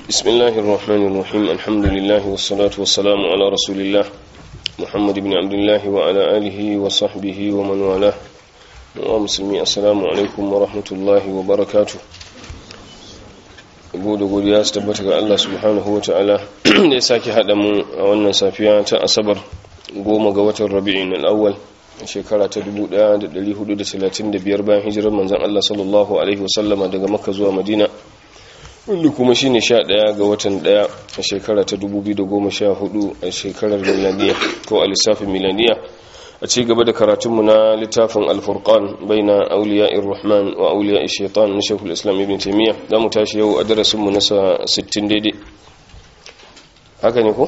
بسم الله الرحمن الرحيم الحمد لله والصلاة والسلام على رسول الله محمد بن عبد الله وعلى آله وصحبه ومن والاه ومسلمي السلام عليكم ورحمة الله وبركاته gode godiya su tabbata ga Allah subhanahu wa ta'ala da ya sake haɗa mu a wannan safiya ta asabar goma ga watan rabi'in al'awwal shekara ta 1435 bayan hijirar manzan Allah sallallahu alaihi wasallama daga makka zuwa madina wanda kuma shi ne sha ɗaya ga watan ɗaya a shekara ta 2014 a shekarar milaniya ko a lissafin milaniya a ci gaba da karatunmu na littafin alfurkan bai na auliya irrahman wa auliya shaitan na shekul islam ibn taimiyya za mu tashi yau a darasinmu na 60 daidai haka ne ko?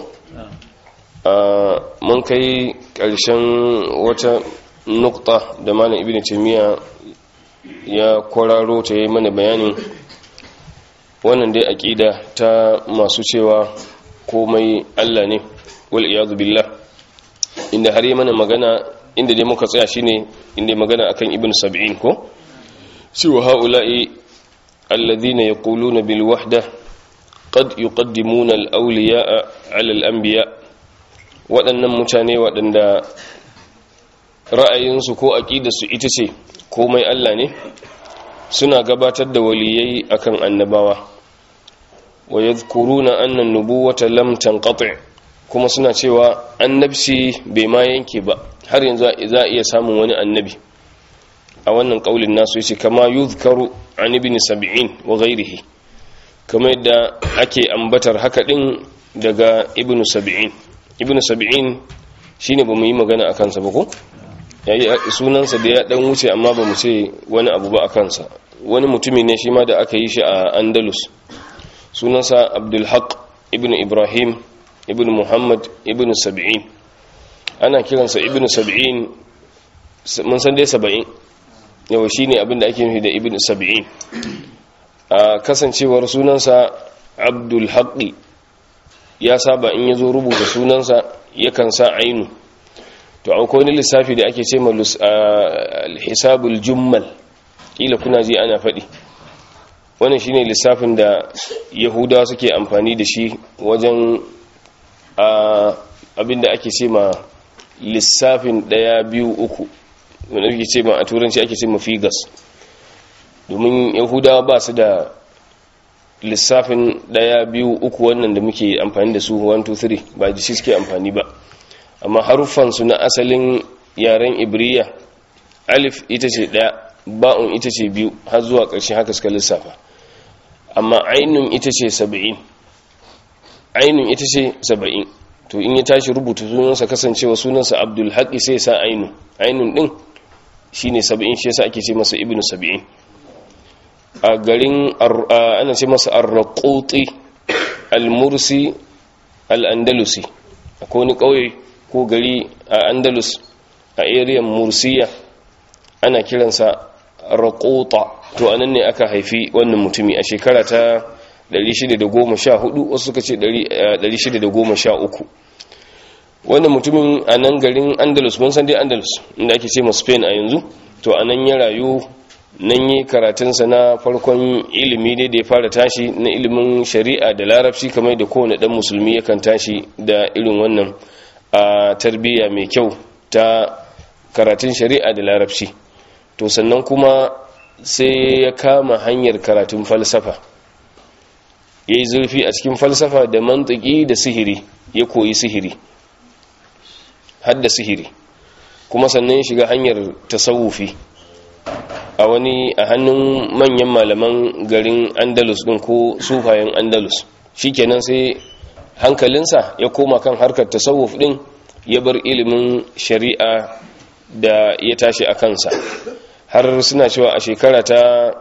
mun kai ƙarshen wata nukta da malam ibn taimiyya ya kwararo ta yi mana bayanin wannan dai aƙida ta masu cewa komai Allah ne wal iyadu billah inda har yi mana magana inda dai muka tsaya shine inda magana akan ibn sab'in ko cewa haula'i alladhina yaquluna bil wahda qad yuqaddimuna al awliya'a 'ala al anbiya waɗannan mutane waɗanda ra'ayinsu ko aqidarsu ita ce komai Allah ne suna gabatar da waliyai akan annabawa wa yadhkuruna anna an-nubuwata lam tanqati kuma suna cewa annabci bai ma yanke ba har yanzu za iya samun wani annabi a wannan kaulin nasu yace kama yuzkaru an ibn sab'in wa ghayrihi kamar yadda ake ambatar haka din daga ibn sab'in ibn sab'in shine bamu yi magana akan sa ba ko yayi sunansa da ya dan wuce amma bamu ce wani abu ba akan sa wani mutumi ne shi ma da aka yi shi a Andalus sunansa Abdul Haq ibn Ibrahim ibn Muhammad ibn Sab'in ana kiransa ibn Sab'in mun san dai saba'in yau shine abin da ake nufi da ibn Sab'in a kasancewar sunansa Abdul Haq ya saba in yazo rubuta sunansa yakan sa ainu to akwai wani lissafi da ake ce ma hisabul jummal kila kuna ji ana faɗi wannan shine lissafin da yahudawa suke amfani da shi wajen abinda ake ce ma lissafin ɗaya biyu uku wanda ake ce ma a turanci ake ce ma figas domin yahudawa ba su da lissafin ɗaya biyu uku wannan da muke amfani da su 1 2 3 ba da shi suke amfani ba amma haruffansu na asalin yaren ibriya alif ita ce ɗaya ba'un ita ce biyu har zuwa ƙarshen haka suka lissafa amma ainun ita ce saba'in ainun ita ce saba'in to in ya tashi rubuta sunansa kasancewa sunansa abdul haƙi sai sa ainun ainun ɗin shi ne saba'in shi yasa ake ce masa ibnu saba'in a garin ana ce masa arraƙoƙi al-mursi al-andalusi akwai wani ƙauye ko gari a andalus a ariyan mursiya ana kiransa raƙota to anan ne aka haifi wannan mutumi a shekara ta 614 wasu suka ce 613 wannan mutumin a nan garin andalus mun san dai andalus inda ake ce ma spain a yanzu to a nan ya rayu nan yi karatunsa na farkon ilimi dai da ya fara tashi na ilimin shari'a da larabci kamar da kowane ɗan musulmi yakan tashi da irin wannan a tarbiyya mai kyau ta karatun shari'a da larabci to sannan kuma sai ya kama hanyar karatun falsafa ya yi zurfi a cikin falsafa da mantiki da sihiri ya koyi sihiri hadda sihiri kuma sannan ya shiga hanyar tasawufi a wani a hannun manyan malaman garin andalus din ko sufayen andalus shikenan sai hankalinsa ya koma kan harkar tasawuf din ya bar ilimin shari'a da ya tashi a kansa har suna cewa a shekara ta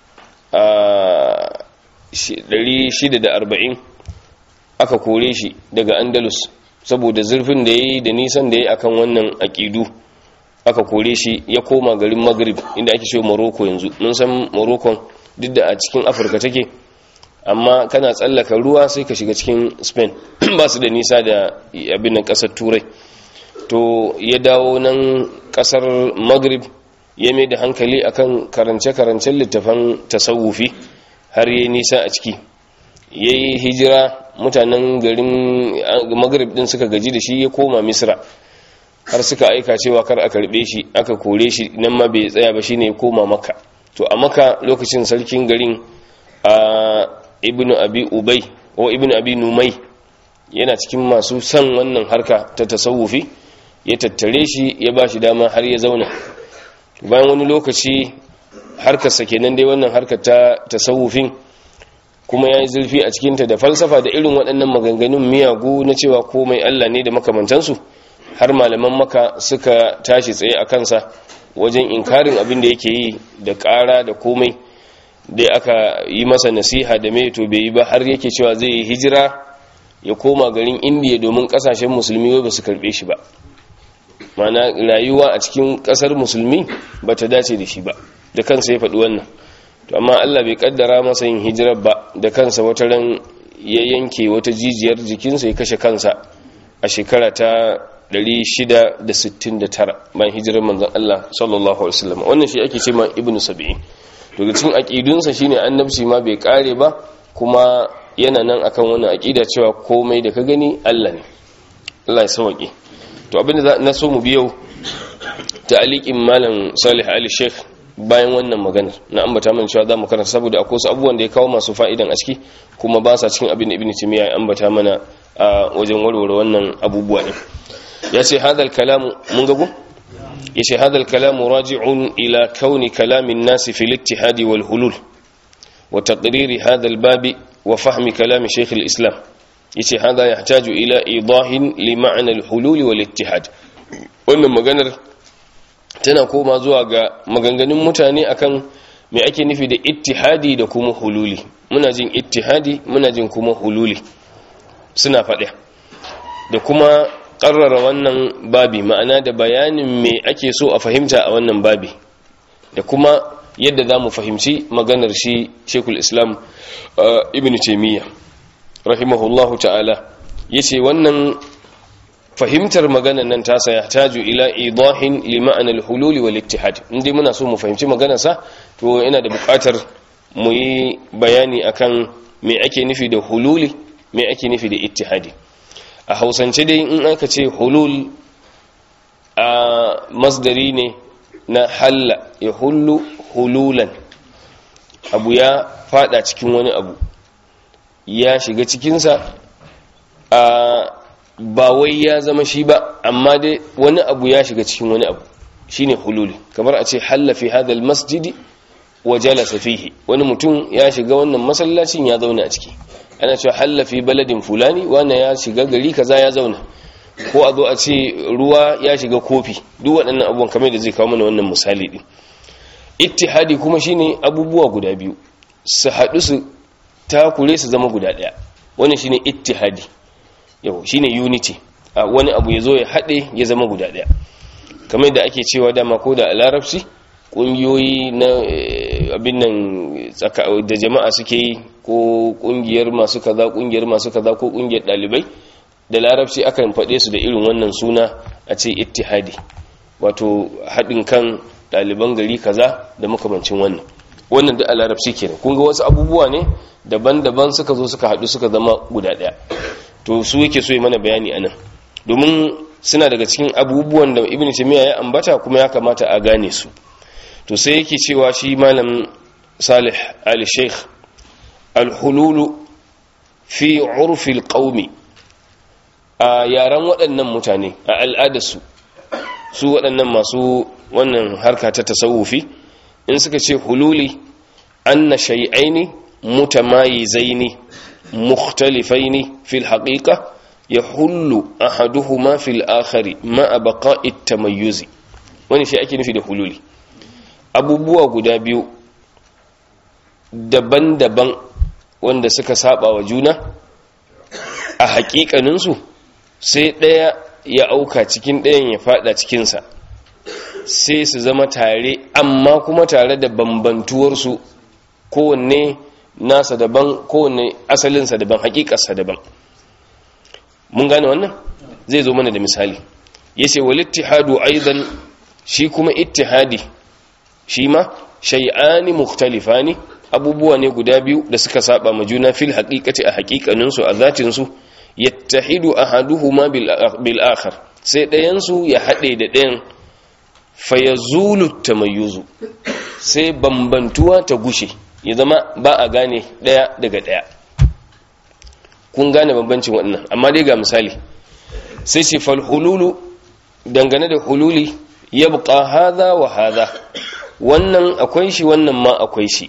640 aka kore shi daga andalus saboda zurfin da ya yi da nisan da ya yi akan wannan aƙidu aka kore shi ya koma garin maghrib inda ake ce morocco yanzu mun san morocco duk da a cikin afirka take amma kana tsallaka ruwa sai ka shiga cikin spain ba su da nisa da abin nan kasar turai to ya dawo nan kasar maghrib ya mai da hankali akan karance-karancen littafan tasawufi har yi nisa a ciki ya yi hijira mutanen garin magrib din suka gaji da shi ya koma misra har suka aika cewa kar a karbe shi aka kore shi nan ma bai tsaya ba shine ya koma maka to a maka lokacin sarkin garin a ibnu abi ubay ko ibnu abi numai yana cikin masu son wannan harka ta tasawufi ya tattare shi ya ba shi dama har ya zauna bayan wani lokaci harkarsa kenan dai wannan harkar ta tasawufin kuma ya yi zurfi a cikinta da falsafa da irin waɗannan maganganun miyagu na cewa komai Allah ne da makamantansu har malaman maka suka tashi tsaye a kansa wajen inkarin abin da yake yi da ƙara da komai dai aka yi masa nasiha da mai to bai yi ba har yake cewa zai yi hijira ya koma garin indiya domin ƙasashen musulmi wai ba su karɓe shi ba mana rayuwa a cikin ƙasar musulmi ba ta dace da shi ba da kansa ya faɗi wannan to amma Allah bai kaddara masa yin hijirar ba da kansa wata ran ya yanke wata jijiyar jikinsa ya kashe kansa a shekara ta 669 bayan hijirar manzon Allah sallallahu alaihi wasallam wannan shi ake cewa ibnu sab'in daga cikin aqidunsa shine annabci ma bai kare ba kuma yana nan akan wannan aqida cewa komai da ka gani Allah ne Allah ya sauke to abinda na so mu biyo ta'aliqin malam Salih Ali Sheikh bayan wannan maganar na ambata mana cewa za mu karanta saboda akwai wasu abubuwan da ya kawo masu fa'idan a ciki kuma ba sa cikin abin da ibn timiya ya ambata mana a wajen warware wannan abubuwa ne ya ce hadal kalamu mun gago ya ce hadal kalamu raji'un ila kauni kalamin nasi fil ittihadi wal hulul wa taqriri hadal babi wa fahmi kalami shaykh al islam yace hada yahtaju ila idahin li ma'na al hulul wal ittihad wannan maganar tana koma zuwa ga maganganun mutane akan me ake nufi da ittihadi da kuma hululi muna jin ittihadi muna jin kuma hululi suna faɗi da kuma ƙarrara wannan babi ma'ana da bayanin me ake so a fahimta a wannan babi da kuma yadda za mu fahimci maganar shi shekul islam ibn taimiyya rahimahullahu ta'ala ya ce wannan fahimtar maganar nan tasa ya taju ila idahin li ma'anar hululi wal ittihad inda muna so mu fahimci maganarsa to yana da buƙatar mu yi bayani akan me ake nufi da hululi me ake nufi da ittihadi a hausance dai in aka ce hulul a masdari ne na halla ya hullu hululan abu ya fada cikin wani abu ya shiga cikinsa a ba wai ya zama shi ba amma dai wani abu ya shiga cikin wani abu shine hululi kamar a ce halla fi hadal masjidi wa jalasa fihi wani mutum ya shiga wannan masallacin ya zauna a ciki ana cewa halla fi baladin fulani wannan ya shiga gari kaza ya zauna ko a zo a ce ruwa ya shiga kofi duk waɗannan abubuwan kamar da zai kawo mana wannan misali din ittihadi kuma shine abubuwa guda biyu su haɗu su takure su zama guda ɗaya wannan shine ittihadi yau shine unity a wani abu ya zo ya haɗe ya zama guda ɗaya kamar da ake cewa dama ko da a larabci ƙungiyoyi na abin nan da jama'a suke yi ko ƙungiyar masu kaza ƙungiyar masu kaza ko ƙungiyar ɗalibai da larabci akan faɗe su da irin wannan suna a ce ittihadi wato haɗin kan ɗaliban gari kaza da makamancin wannan wannan da a larabci kenan kun ga wasu abubuwa ne daban-daban suka zo suka haɗu suka zama guda ɗaya to su yake so yi mana bayani anan domin suna daga cikin abubuwan da ibn taymiya ya ambata kuma ya kamata a gane su to sai yake cewa shi malam salih ali sheikh al-hululu fi urfi al-qaumi a yaran waɗannan mutane a al'adarsu su waɗannan masu wannan harka ta tasawufi in suka ce hululi anna shay'aini mutamayizaini مختلفين في الحقيقة يحل أحدهما في الآخر مع بقاء التميز wani shi ake nufi da hululi abubuwa guda biyu daban-daban wanda suka saba wa juna a hakikaninsu sai ɗaya ya auka cikin ɗayan ya fada cikinsa sai su zama tare amma kuma tare da bambantuwarsu kowanne nasa daban kowane asalinsa daban hakikarsa daban mun gane wannan zai zo mana da misali yace wal ittihadu aidan shi kuma ittihadi shi ma shay'ani mukhtalifani abubuwa ne guda biyu da suka saba ma juna fil haqiqati a haqiqanin su a zatin su yattahidu ahaduhuma bil akhar sai ɗayan su ya hade da ɗayan fayazulu tamayyuzu sai bambantuwa ta gushe ya zama ba a gane ɗaya daga ɗaya kun gane bambancin waɗannan amma dai ga misali sai ce fal hululu dangane da hululi yabqa hadha wa hadha wannan akwai shi wannan ma akwai shi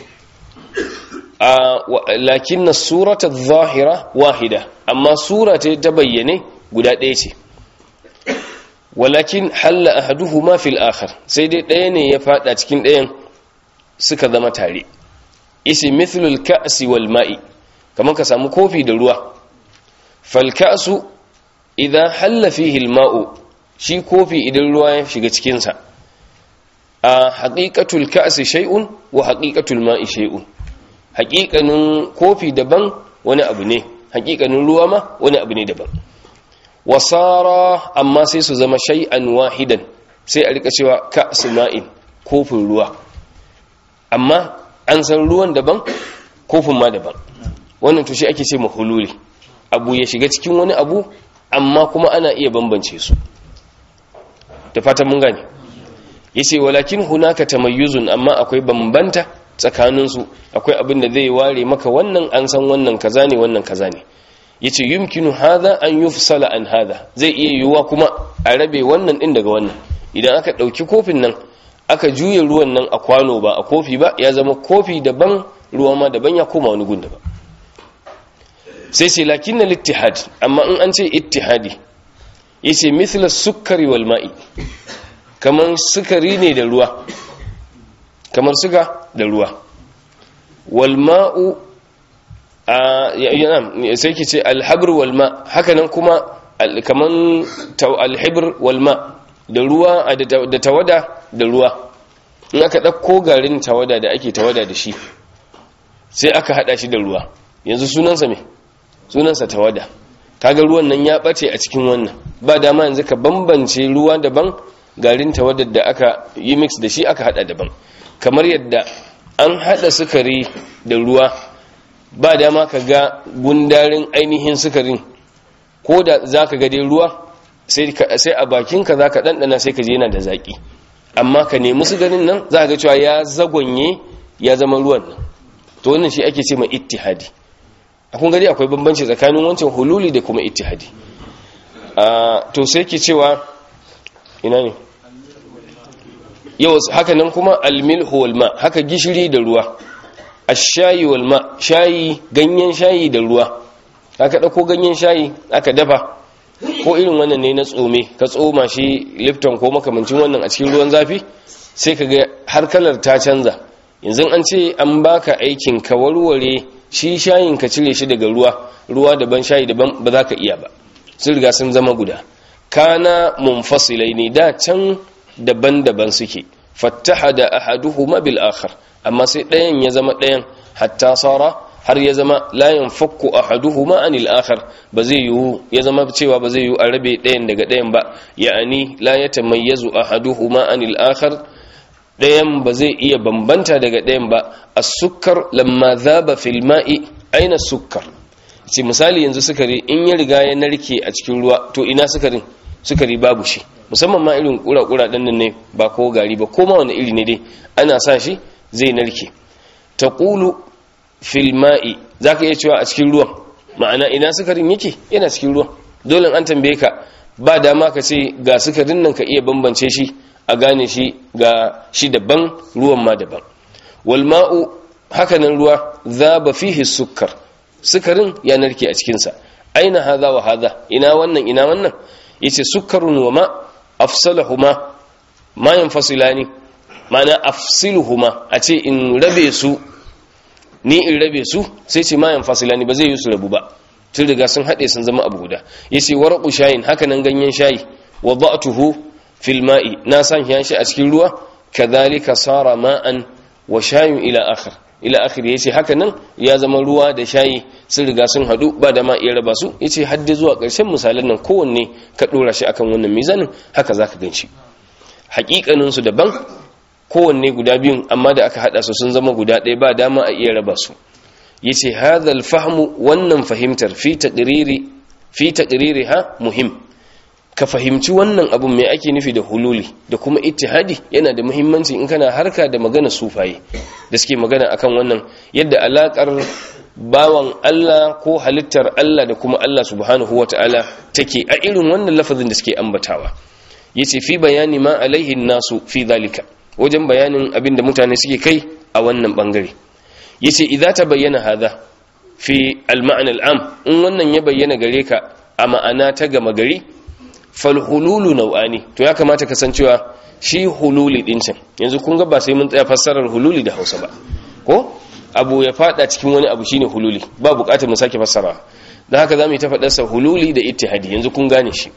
lakin na surata zahira wahida amma sura ta ta bayyane guda ɗaya ce walakin halla ahaduhuma fil akhar sai dai ɗaya ne ya fada cikin ɗayan suka zama tare isi mithlul ka'si wal ma'i kamar ka samu kofi da ruwa fal ka'su idan halla fihi al ma'u shi kofi idan ruwa ya shiga cikin sa a haqiqatul ka'si shay'un wa haqiqatul ma'i shay'un haqiqanin kofi daban wani abu ne haqiqanin ruwa ma wani abu ne daban wasara amma sai su zama shay'an wahidan sai a rika cewa ka'su ma'in kofin ruwa amma an san ruwan daban kofin ma daban wannan to shi ake ce mahululi abu ya shiga cikin wani abu amma kuma ana iya bambance su da fatan mun gane yace walakin hunaka tamayyuzun amma akwai bambanta tsakanin su akwai abin da zai ware maka wannan an san wannan kaza ne wannan kaza ne yace yumkinu hadha an yufsala an hadha zai iya yiwuwa kuma a rabe wannan din daga wannan idan aka dauki kofin nan aka juye ruwan nan a kwano ba a kofi ba ya zama kofi daban ruwa ma daban ya koma wani gun daban sai ce lakin na littihad amma in an ce ittihadi yace mithla sukari wal ma'i kamar sukari ne da ruwa kamar suga da ruwa wal ma'u a sai ki ce alhabr wal ma hakanan kuma kaman alhibr wal ma da ruwa da tawada da ruwa in aka ɗauko garin tawada da ake tawada da shi sai aka haɗa shi da ruwa yanzu sunansa me sunansa tawada kaga ruwan nan ya ɓace a cikin wannan ba dama yanzu ka bambance ruwa daban garin tawadar da aka yi mix da shi aka haɗa daban kamar yadda an haɗa sukari da ruwa ba dama ka ga gundarin ainihin sukarin ko da za ka gade ruwa sai a bakinka za ka ɗanɗana sai ka je yana da zaƙi amma ka nemi sukarin nan za ga cewa ya zagonye ya zama ruwan nan to wannan shi ake ce mai ittihadi a kun gari akwai bambanci tsakanin wancan hululi da kuma ittihadi to sai ke cewa ina ne yau haka nan kuma almilhu wal ma haka gishiri da ruwa ashayi wal ma shayi ganyen shayi da ruwa aka dauko ganyen shayi aka dafa ko irin wannan ne na tsome ka tsoma shi lifton ko makamancin wannan a cikin ruwan zafi sai ka ga har kalar ta canza yanzu an ce an baka aikin ka warware shi shayin ka cire shi daga ruwa ruwa daban shayi daban ba za ka iya ba sun riga sun zama guda kana munfasilai ne da can daban-daban suke fattaha da ahaduhuma bil akhar amma sai ɗayan ya zama ɗayan hatta sara har ya zama layin fakku ahaduhuma anil akhar ba zai yiwu ya zama cewa ba zai yiwu a rabe ɗayan daga ɗayan ba ya'ani la yatamayyazu ahaduhuma anil akhar ɗayan ba zai iya bambanta daga ɗayan ba as-sukkar lamma dhaba fil ma'i aina sukkar ce misali yanzu sukari in ya riga ya narke a cikin ruwa to ina sukarin sukari babu shi musamman ma irin kura-kura ɗan nan ne ba ko gari ba ko ma wani iri ne dai ana sa shi zai narke ta ƙulu filma'i za ka iya cewa a cikin ruwan ma'ana ina sukarin yake yana cikin ruwan dole an tambaye ka ba dama ka ce ga sukarin nan ka iya bambance shi a gane shi ga shi daban ruwan ma daban walma'u hakanan ruwa za ba fihi sukar sukarin ya narke a cikinsa aina haza wa haza ina wannan ina wannan yace sukarun wa ma afsalahuma ma yanfasilani mana afsiluhuma a ce in rabe su ni in rabe su sai ce ma yanfasilani ba zai yi su rabu ba tun riga sun haɗe sun zama abu guda yace warqu shayin haka nan ganyen shayi wada'tuhu fil ma'i na san shi a cikin ruwa kadhalika sara ma'an wa shayun ila akhir ila akhir yace haka nan ya zama ruwa da shayi sun riga sun hadu ba da ma iya raba su yace hadde zuwa ƙarshen misalan nan kowanne ka dora shi akan wannan mizanin haka zaka ganshi haƙiƙanin su daban kowanne guda biyun amma da aka hada su sun zama guda ɗaya ba dama a iya raba su yace hadhal fahmu wannan fahimtar fi taqriri fi taqririha muhim ka fahimci wannan abun mai ake nufi da hululi da kuma ittihadi yana da muhimmanci in kana harka da magana sufaye da suke magana akan wannan yadda alakar bawan Allah ko halittar Allah da kuma Allah subhanahu wata'ala take a irin wannan lafazin da suke ambatawa yace fi bayani ma alaihi nasu fi zalika wajen bayanin abin da mutane suke kai a wannan bangare yace idza ta bayyana hadha fi al-ma'na al-am in wannan ya bayyana gare ka a ma'ana ta gama gari fal hululu nau'ani to ya kamata ka san cewa shi hululi din can yanzu kun ga ba sai mun tsaya fassarar hululi da Hausa ba ko abu ya fada cikin wani abu shine hululi ba bukatar mu sake fassara dan haka zamu yi ta fadar sa hululi da ittihadi yanzu kun gane shi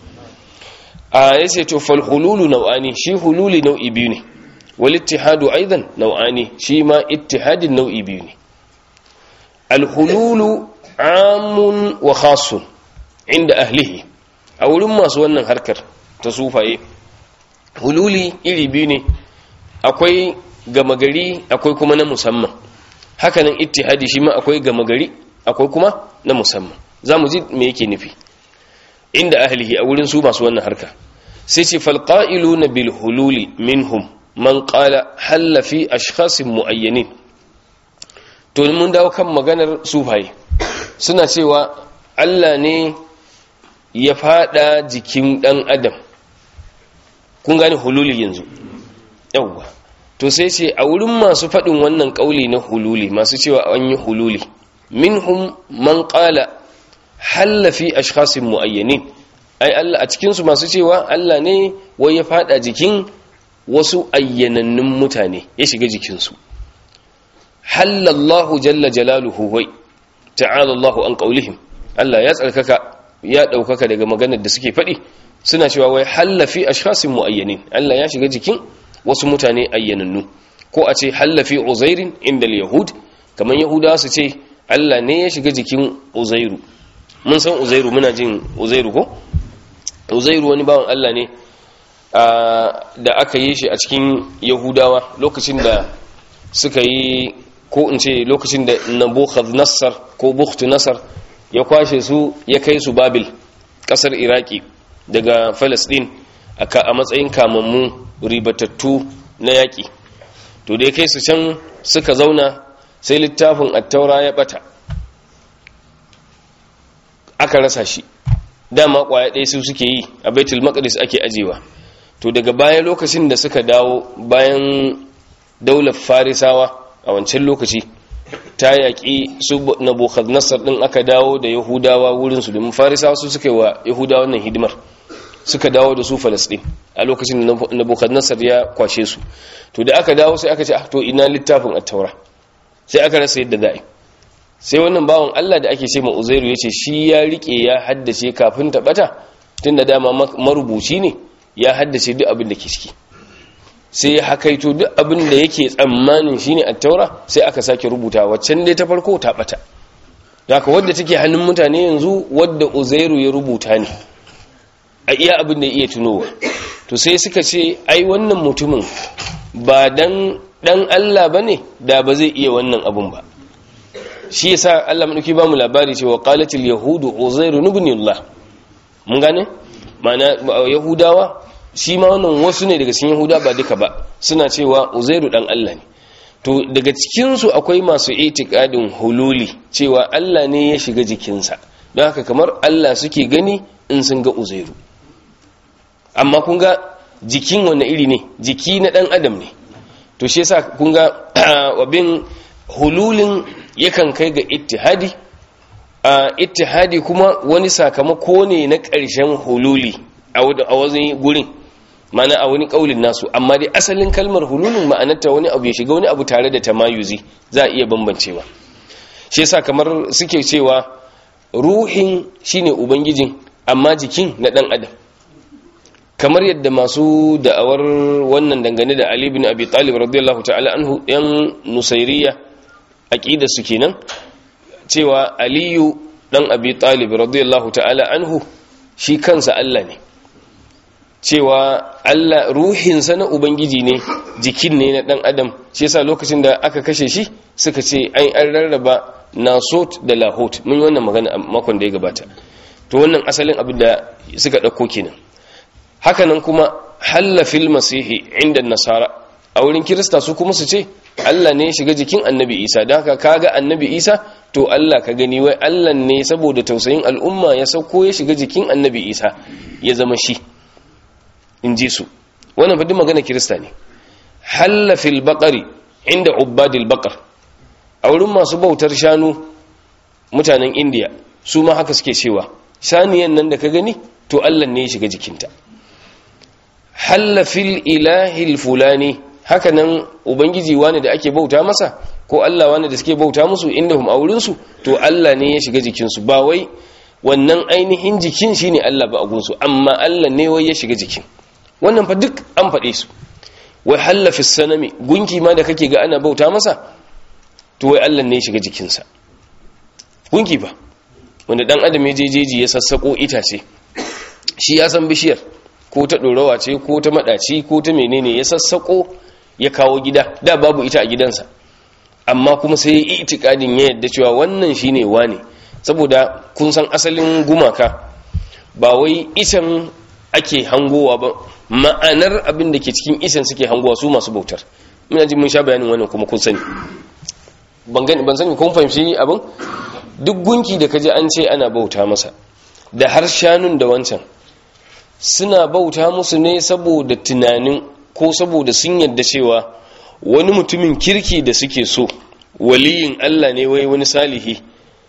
a yace to fal hululu nau'ani shi hululi nau'i biyu ne wal ittihadu aidan nau'ani shi ma ittihadin nau'i biyu ne al hululu amun wa khasun inda ahlihi a wurin masu wannan harkar ta sufaye hululi iri biyu ne akwai gama gari akwai kuma na musamman hakanan ittihadi shi ma akwai gama gari akwai kuma na musamman za mu ji me yake nufi inda ahlihi a wurin su masu wannan harka sai ce falqa'ilu na bil hululi minhum man qala halla fi ashkhasin muayyanin to mun dawo kan maganar sufaye suna cewa Allah ne ya fada jikin dan adam kun gane hululi yanzu yawwa to sai ce a wurin masu faɗin wannan ƙauli na hululi masu cewa an yi hululi minhum man qala halla fi ashkhasin muayyanin ai Allah a cikin su masu cewa Allah ne wai ya fada jikin wasu ayyanannun mutane ya shiga jikin su halallahu jalla jalaluhu wai ta'ala Allahu an qaulihim Allah ya tsarkaka ya daukaka daga maganar da suke faɗi suna cewa wai halla fi ashkhasin muayyanin Allah ya shiga jikin wasu mutane ayyanannu ko a ce hallafi uzairin inda yahud kamar yahudawa su ce Allah ne ya shiga jikin uzairu mun san uzairu muna jin uzairu ko uzairu wani bawan Allah ne da aka yi shi a cikin yahudawa lokacin da suka yi ko in ce lokacin da nabukhadnezzar ko bukhtu nasar ya kwashe su ya kai su babil kasar iraki daga palestine a matsayin kamammu ribatattu na yaƙi to da ya kai su can suka zauna sai littafin attaura ya bata aka rasa shi dama kwaya ɗaya su suke yi a baitul maqdis ake ajewa to daga baya lokacin da suka dawo bayan daular farisawa a wancan lokaci ta yaƙi su nabucodonosor ɗin aka dawo da yahudawa wurinsu domin farisawa su suka yi wa yahudawa wannan hidimar suka dawo da su falasɗin a lokacin da nabucodonosor ya kwashe su to da aka dawo sai aka ce to ina littafin attaura sai aka rasa yadda za'a sai wannan bawan allah da ake ce ma uzairu ya ce shi ya riƙe ya haddace kafin ta ɓata tun da dama marubuci ne ya haddace duk abin da ke ciki sai ya hakaito duk abin da yake tsammanin shine attaura sai aka sake rubuta waccan dai ta farko ta ɓata haka wadda take hannun mutane yanzu wadda uzairu ya rubuta ne a iya abin da iya tunowa to sai suka ce ai wannan mutumin ba dan dan Allah bane da ba zai iya wannan abun ba shi yasa Allah madauki ba mu labari cewa qalatil yahudu uzairu ibn Allah mun gane mana yahudawa shi ma wannan wasu ne daga cikin yahuda ba duka ba suna cewa uzairu dan Allah ne to daga cikin su akwai masu itikadin hululi cewa Allah ne ya shiga jikinsa don haka kamar Allah suke gani in sun ga uzairu amma kun ga jikin wanne iri ne jiki na dan adam ne to shi yasa kun ga wabin hululin yakan kai ga ittihadi a ittihadi kuma wani sakamako ne na ƙarshen hululi a wani gurin mana a wani ƙaulin nasu amma dai asalin kalmar hululin ma'anarta wani abu ya shiga wani abu tare da tamayuzi za a iya bambancewa shi yasa kamar suke cewa ruhin shine ubangijin amma jikin na dan adam kamar yadda masu da'awar wannan dangane da Ali bin Abi Talib radiyallahu ta'ala anhu yan nusairiya aqida su kenan cewa Aliyu dan Abi Talib radiyallahu ta'ala anhu shi kansa Allah ne cewa Allah ruhinsa na ubangiji ne jikin ne na dan adam shi yasa lokacin da aka kashe shi suka ce an an rarraba nasot da lahot mun yi wannan magana a makon da ya gabata to wannan asalin abin da suka ɗauko kenan hakanan kuma halla fil masihi inda nasara a wurin kirista su kuma su ce Allah ne ya shiga jikin annabi isa don haka kaga annabi isa to Allah ka gani wai Allah ne saboda tausayin al'umma ya sauko ya shiga jikin annabi isa ya zama shi in ji su wannan fadin magana kirista ne halla fil baqari inda ubbadil baqar a wurin masu bautar shanu mutanen indiya su ma haka suke cewa saniyan nan da ka gani to Allah ne ya shiga jikinta halla fil ilahil fulani haka nan ubangiji wani da ake bauta masa ko Allah wani da suke bauta musu inda hum aurin su to Allah ne ya shiga jikinsu ba wai wannan ainihin jikin shine Allah ba a gunsu amma Allah ne wai ya shiga jikin wannan fa duk an faɗe su wai halla fi sanami gunki ma da kake ga ana bauta masa to wai Allah ne ya shiga jikinsa gunki ba wanda dan adam ya jejeji ya sassako itace shi ya san bishiyar ko ta ɗorawa ce ko ta maɗaci ko ta menene ya sassako ya kawo gida da babu ita a gidansa amma kuma sai ya itikadin ya yadda cewa wannan shine wane saboda kun san asalin gumaka ba wai isan ake hangowa ba ma'anar abin da ke cikin isan suke hangowa su masu bautar muna ji mun sha bayanin wannan kuma kun sani ban gani ban sani kun fahimci abin duk gunki da kaji an ce ana bauta masa da har shanun da wancan suna bauta musu ne saboda tunanin ko saboda sun yadda cewa wani mutumin kirki da suke so waliyin Allah ne wai wani salihi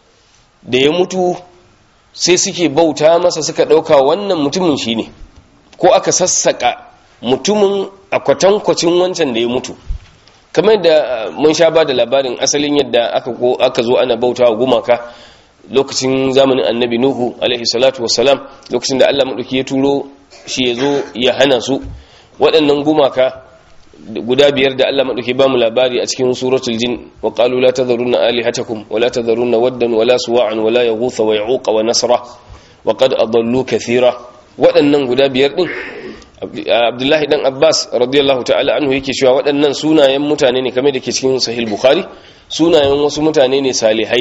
da ya mutu sai suke bauta masa suka ɗauka wannan mutumin shi ne ko aka sassaka mutumin a kwatankwacin wancan da ya mutu kamar da mun sha ba da labarin asalin yadda aka aka zo ana bauta wa gumaka lokacin zamanin annabi nuhu alaihi salatu wassalam lokacin da Allah maɗauki ya turo shi ya zo ya hana su waɗannan gumaka guda biyar da Allah maɗauki ba mu labari a cikin suratul jin wa qalu la tadharunna alihatakum wa la tadharunna waddan wa la suwa'an wa la yaghutha wa ya'uqa wa nasra wa qad adallu kathira waɗannan guda biyar din Abdullahi dan Abbas radiyallahu ta'ala anhu yake cewa waɗannan sunayen mutane ne kamar da ke cikin sahih bukhari sunayen wasu mutane ne salihai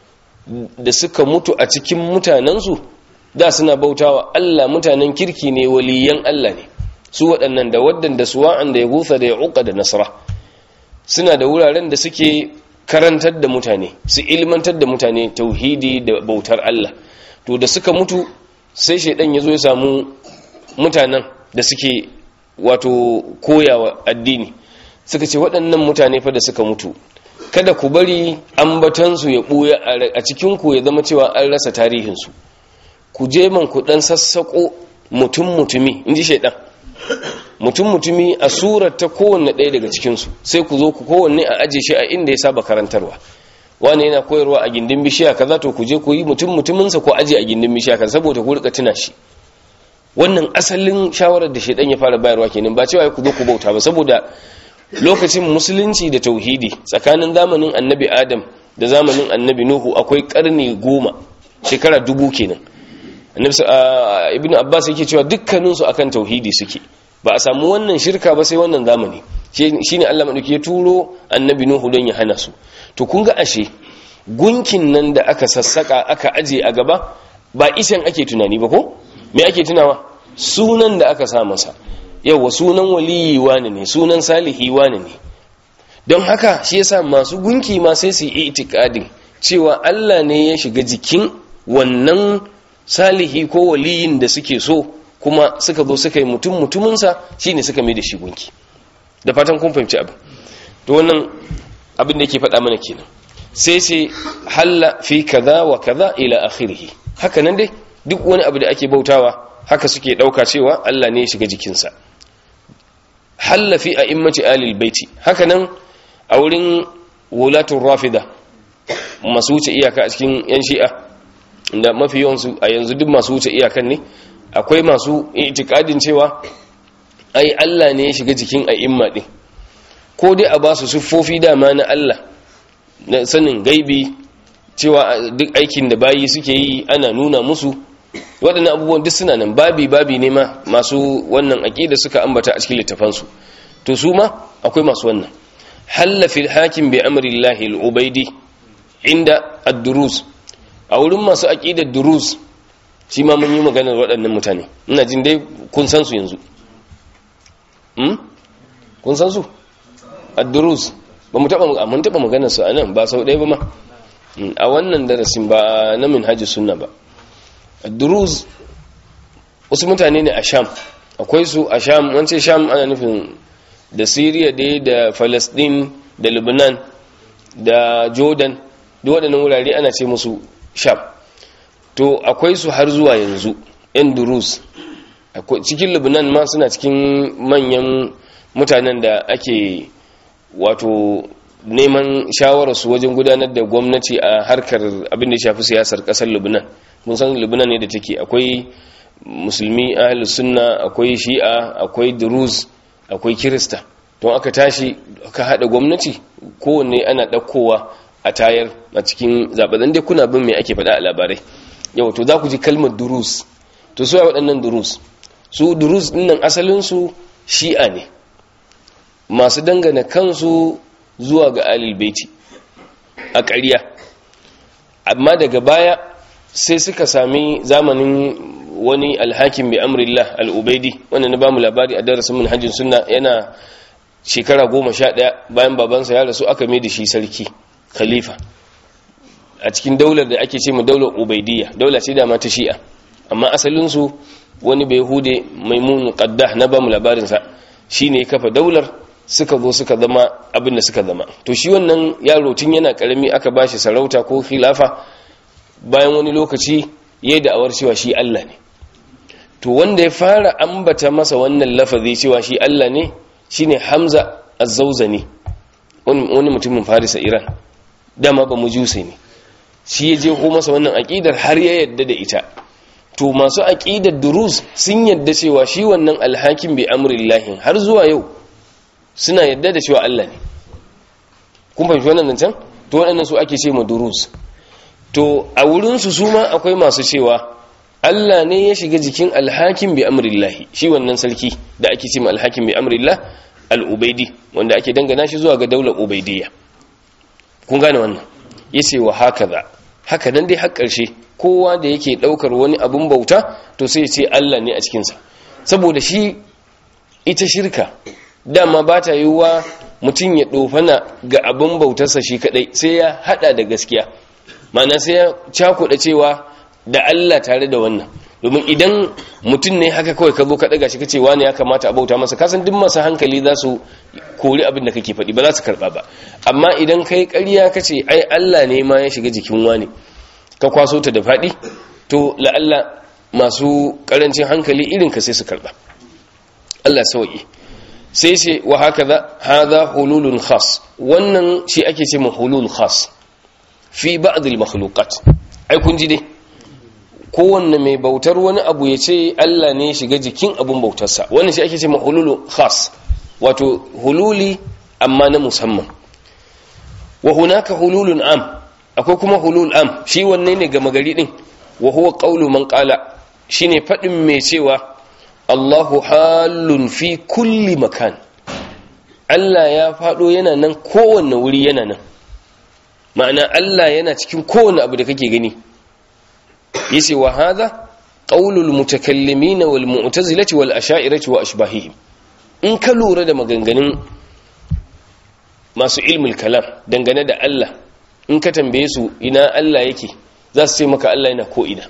da suka mutu a cikin mutanensu da suna bautawa Allah mutanen kirki ne waliyan Allah ne su waɗannan da waddan da suwa'an da ya gusa da ya uka da nasara suna da wuraren da suke karantar da mutane su ilmantar da mutane tauhidi da bautar Allah to da suka mutu sai shaidan ya zo ya samu mutanen da suke wato koyawa addini suka ce waɗannan mutane fa da suka mutu kada ku bari ambatansu ya ɓuya a cikinku ya zama cewa an rasa tarihinsu ku je man ku ɗan sassaƙo mutum-mutumi in ji shaiɗan mutum-mutumi a surar ta kowanne ɗaya daga cikinsu sai ku zo ku kowanne a aje shi a inda ya saba karantarwa wani yana koyarwa a gindin bishiya kaza to ku je ku yi mutum-mutuminsa ko aje a gindin bishiya kaza saboda ku rika tuna shi wannan asalin shawarar da shaiɗan ya fara bayarwa kenan ba cewa ku zo ku bauta ba saboda lokacin musulunci da tauhidi tsakanin zamanin annabi adam da zamanin annabi nuhu akwai karni goma shekara dubu kenan ibn abbas yake cewa dukkaninsu akan tauhidi suke ba a samu wannan shirka ba sai wannan zamani shine allah maɗauki ya turo annabi nuhu don ya hana su to kun ga ashe gunkin nan da aka sassaka aka aje a gaba ba isan ake tunani ba ko me ake tunawa sunan da aka sa masa yawa sunan waliyi wani ne sunan salihi wani ne don haka shi yasa masu gunki ma sai su yi itikadin cewa Allah ne ya shiga jikin wannan salihi ko waliyin da suke so kuma suka zo suka yi mutum mutuminsa shine suka mai da shi gunki da fatan kun fahimci abin to wannan abin da yake faɗa mana kenan sai sai halla fi kaza wa kaza ila akhirih haka nan dai duk wani abu da ake bautawa haka suke ɗauka cewa Allah ne ya shiga jikinsa hallafi a immaci alil baiti hakanan a wurin wulatun rafida masu wuce iyaka a cikin yan shi'a da mafi yawansu a yanzu duk masu wuce iyakan ne akwai masu itikadin cewa ai Allah ne ya shiga jikin a imma din ko dai a ba su siffofi dama na Allah na sanin gaibi cewa duk aikin da bayi suke yi ana nuna musu waɗannan abubuwan duk suna nan babi babi ne ma masu wannan aqida suka ambata a cikin littafansu to su ma akwai masu wannan halla fil hakim bi amri llahi al-ubaidi inda ad-durus a wurin masu aqidar durus shi ma mun yi maganar waɗannan mutane ina jin dai kun san su yanzu hmm kun san su ad-durus ba mu taba mun taba maganar su anan ba sau ɗaya ba ma a wannan darasin ba na minhajus sunna ba ad-durus wasu mutane ne a sham akwai su a sham wance sham ana nufin da syria dai da palestine da lebanon da jordan duk waɗannan wurare ana ce musu sham to akwai su har zuwa yanzu yan durus cikin lebanon ma suna cikin manyan mutanen da ake wato neman shawararsu wajen gudanar da gwamnati a harkar abin da ya shafi siyasar ƙasar lebanon mun san lebanon ne da take akwai musulmi ahlus sunna akwai shi'a akwai durus akwai kirista don aka tashi aka hada gwamnati kowanne ana ɗaukowa a tayar a cikin zaɓen dai kuna bin mai ake faɗa a labarai yau to za ku ji kalmar durus to su waɗannan durus su durus ɗinnan asalinsu shi'a ne masu dangana kansu zuwa ga alil baiti a ƙarya amma daga baya sai suka sami zamanin wani alhakin bi amrillah al'ubaidi wanda na bamu labari a darasin manhajin sunna yana shekara goma sha ɗaya bayan babansa ya rasu aka mai da shi sarki khalifa a cikin daular da ake ce mu daular ubaidiyya daula ce da ta shi'a amma asalinsu wani bai hude maimun qaddah na bamu labarinsa shine ya kafa daular suka zo suka zama abin da suka zama to shi wannan yaro tun yana karami aka bashi sarauta ko khilafa bayan wani lokaci yayi da awar cewa shi Allah ne to wanda ya fara ambata masa wannan lafazi cewa shi Allah ne shine Hamza Az-Zawzani wani mutumin Farisa Iran dama ba mujuse ne shi ya je ko masa wannan aqidar har ya yadda da ita to masu aqidar durus sun yadda cewa shi wannan alhakim bi amrillahi har zuwa yau suna yadda da cewa Allah ne kun fahimci wannan nan can to waɗannan su ake ce ma durus to a wurin su su ma akwai masu cewa Allah ne ya shiga jikin alhakim bi amrillahi shi wannan sarki da ake ce ma alhakim bi amrillah al-ubaidi wanda ake dangana shi zuwa ga daular ubaidiyya kun gane wannan yace wa hakaza haka nan dai har ƙarshe kowa da yake daukar wani abun bauta to sai ya ce Allah ne a cikin sa saboda shi ita shirka dama ba ta yiwuwa mutum ya dofana ga abun bautarsa shi kadai sai ya hada da gaskiya ma'ana sai ya cakuɗa cewa da Allah tare da wannan domin idan mutum ne haka kawai ka zo ka daga shi kace wani ya kamata a bauta masa kasan duk masu hankali za su kori abin da kake faɗi ba za su karɓa ba amma idan kai ƙarya kace ai Allah ne ma ya shiga jikin wani ka kwaso ta da faɗi to la'alla masu ƙarancin hankali irin ka sai su karɓa Allah sauki sai ce wa hakaza hadha hululun khas wannan shi ake ce hulul khas fi ba'd al makhluqat ai kun ji dai kowanne mai bautar wani abu ya ce Allah ne shiga jikin abun bautarsa wannan shi ake ce ma hululu khas wato hululi amma na musamman wa hunaka hululun am akwai kuma hulul am shi wanne ne gama gari din wa huwa qawlu man qala shine fadin mai cewa Allahu halun fi kulli makan Allah ya fado yana nan kowanne wuri yana nan ma'ana Allah yana cikin kowanne abu da kake gani yace wa hadha qaulul mutakallimin wal mu'tazilati wal asha'irati wa ashbahihim in ka lura da maganganun masu ilmul kalam dangane da Allah in ka tambaye su ina Allah yake za su ce maka Allah yana ko ina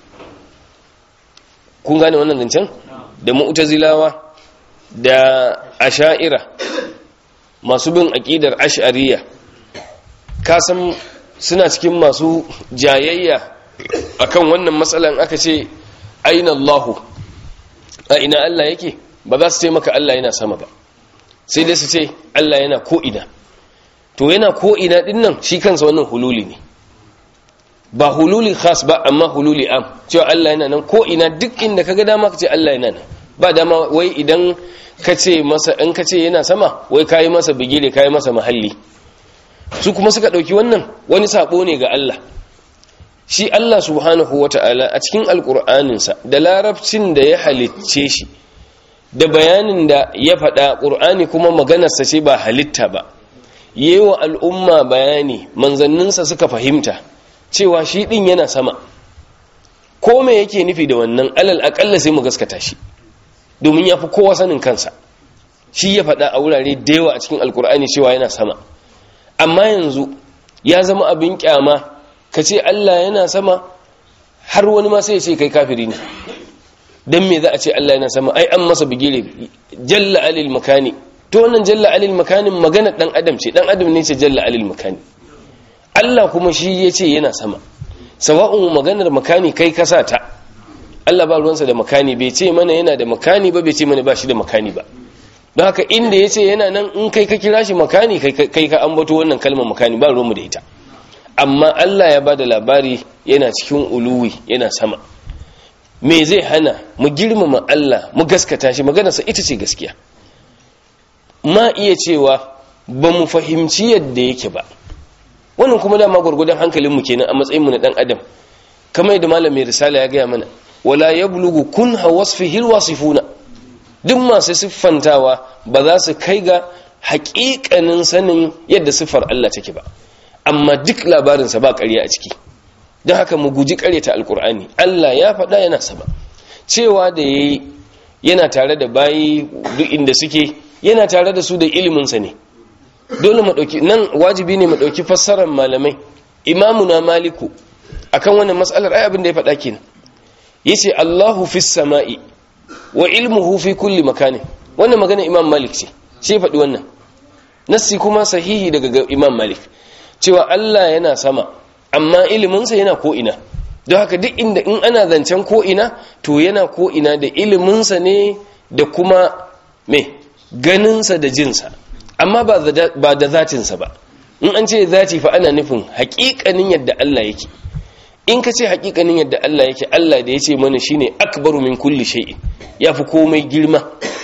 kun gane wannan zancen da mu'tazilawa da asha'ira masu bin aqidar ash'ariyya ka san suna cikin masu jayayya akan wannan matsalan aka ce aina Allahu a ina Allah yake ba za su ce maka Allah yana sama ba sai dai su ce Allah yana ko ina to yana ko ina din nan shi kansa wannan hululi ne ba hululi khas ba amma hululi am cewa Allah yana nan ko ina duk inda kaga dama ka ce Allah yana nan ba dama wai idan ka ce masa in ka ce yana sama wai kayi masa bigire kayi masa mahalli su kuma suka dauki wannan wani sabo ne ga Allah shi Allah subhanahu wata'ala a cikin alkur'aninsa da larabcin da ya halicce shi da bayanin da ya faɗa ƙur'ani kuma maganarsa ce ba halitta ba yi wa al'umma bayani manzanninsa suka fahimta cewa shi ɗin yana sama ko me yake nufi da wannan alal aƙalla sai mu gaskata shi domin ya fi kowa sanin kansa shi ya faɗa a wurare da yawa a cikin alkur'ani cewa yana sama amma yanzu ya zama abin kyama ka ce Allah yana sama har wani ma sai ya ce kai kafiri ne don me za a ce Allah yana sama ai an masa bigire jalla alil makani to wannan jalla alil makanin magana dan adam ce dan adam ne ce jalla alil makani Allah kuma shi ya ce yana sama sawa'un maganar makani kai kasa ta Allah ba ruwansa da makani bai ce mana yana da makani ba bai ce mana ba shi da makani ba don haka inda ya ce yana nan in kai ka kira shi makani kai ka ambato wannan kalmar makani ba ruwanmu da ita amma Allah ya ba da labari yana cikin uluwi yana sama me zai hana mu girmama Allah mu gaskata shi maganarsa ita ce gaskiya ma iya cewa ba mu fahimci yadda yake ba wannan kuma dama gwargwadon hankalinmu kenan a matsayinmu na dan adam kamar yadda malamin risala ya gaya mana wala yablugu kunha wasfihi alwasifuna duk masu siffantawa ba za su kai ga haƙiƙanin sanin yadda siffar Allah take ba amma duk labarinsa ba ƙarya a ciki don haka mu guji ƙaryata alƙur'ani Allah ya faɗa yana sama cewa da yayi yana tare da bayi duk inda suke yana tare da su da iliminsa ne dole mu ɗauki nan wajibi ne mu ɗauki fassarar malamai imamuna maliku akan wannan mas'alar ai abin da ya faɗa kenan yace Allahu fis sama'i wa ilmuhu fi kulli makanin wannan magana imam malik ce shi faɗi wannan nassi kuma sahihi daga imam malik cewa Allah yana sama amma iliminsa yana ko'ina don haka duk inda in ana zancen ko'ina to yana ko'ina da iliminsa ne da kuma me ganinsa da jinsa amma ba da zatinsa ba in an ce zati fa ana nufin haƙiƙanin yadda Allah yake in ka ce haƙiƙanin yadda Allah yake Allah da ya ce mana shine akbaru min kulli shay'in yafi komai girma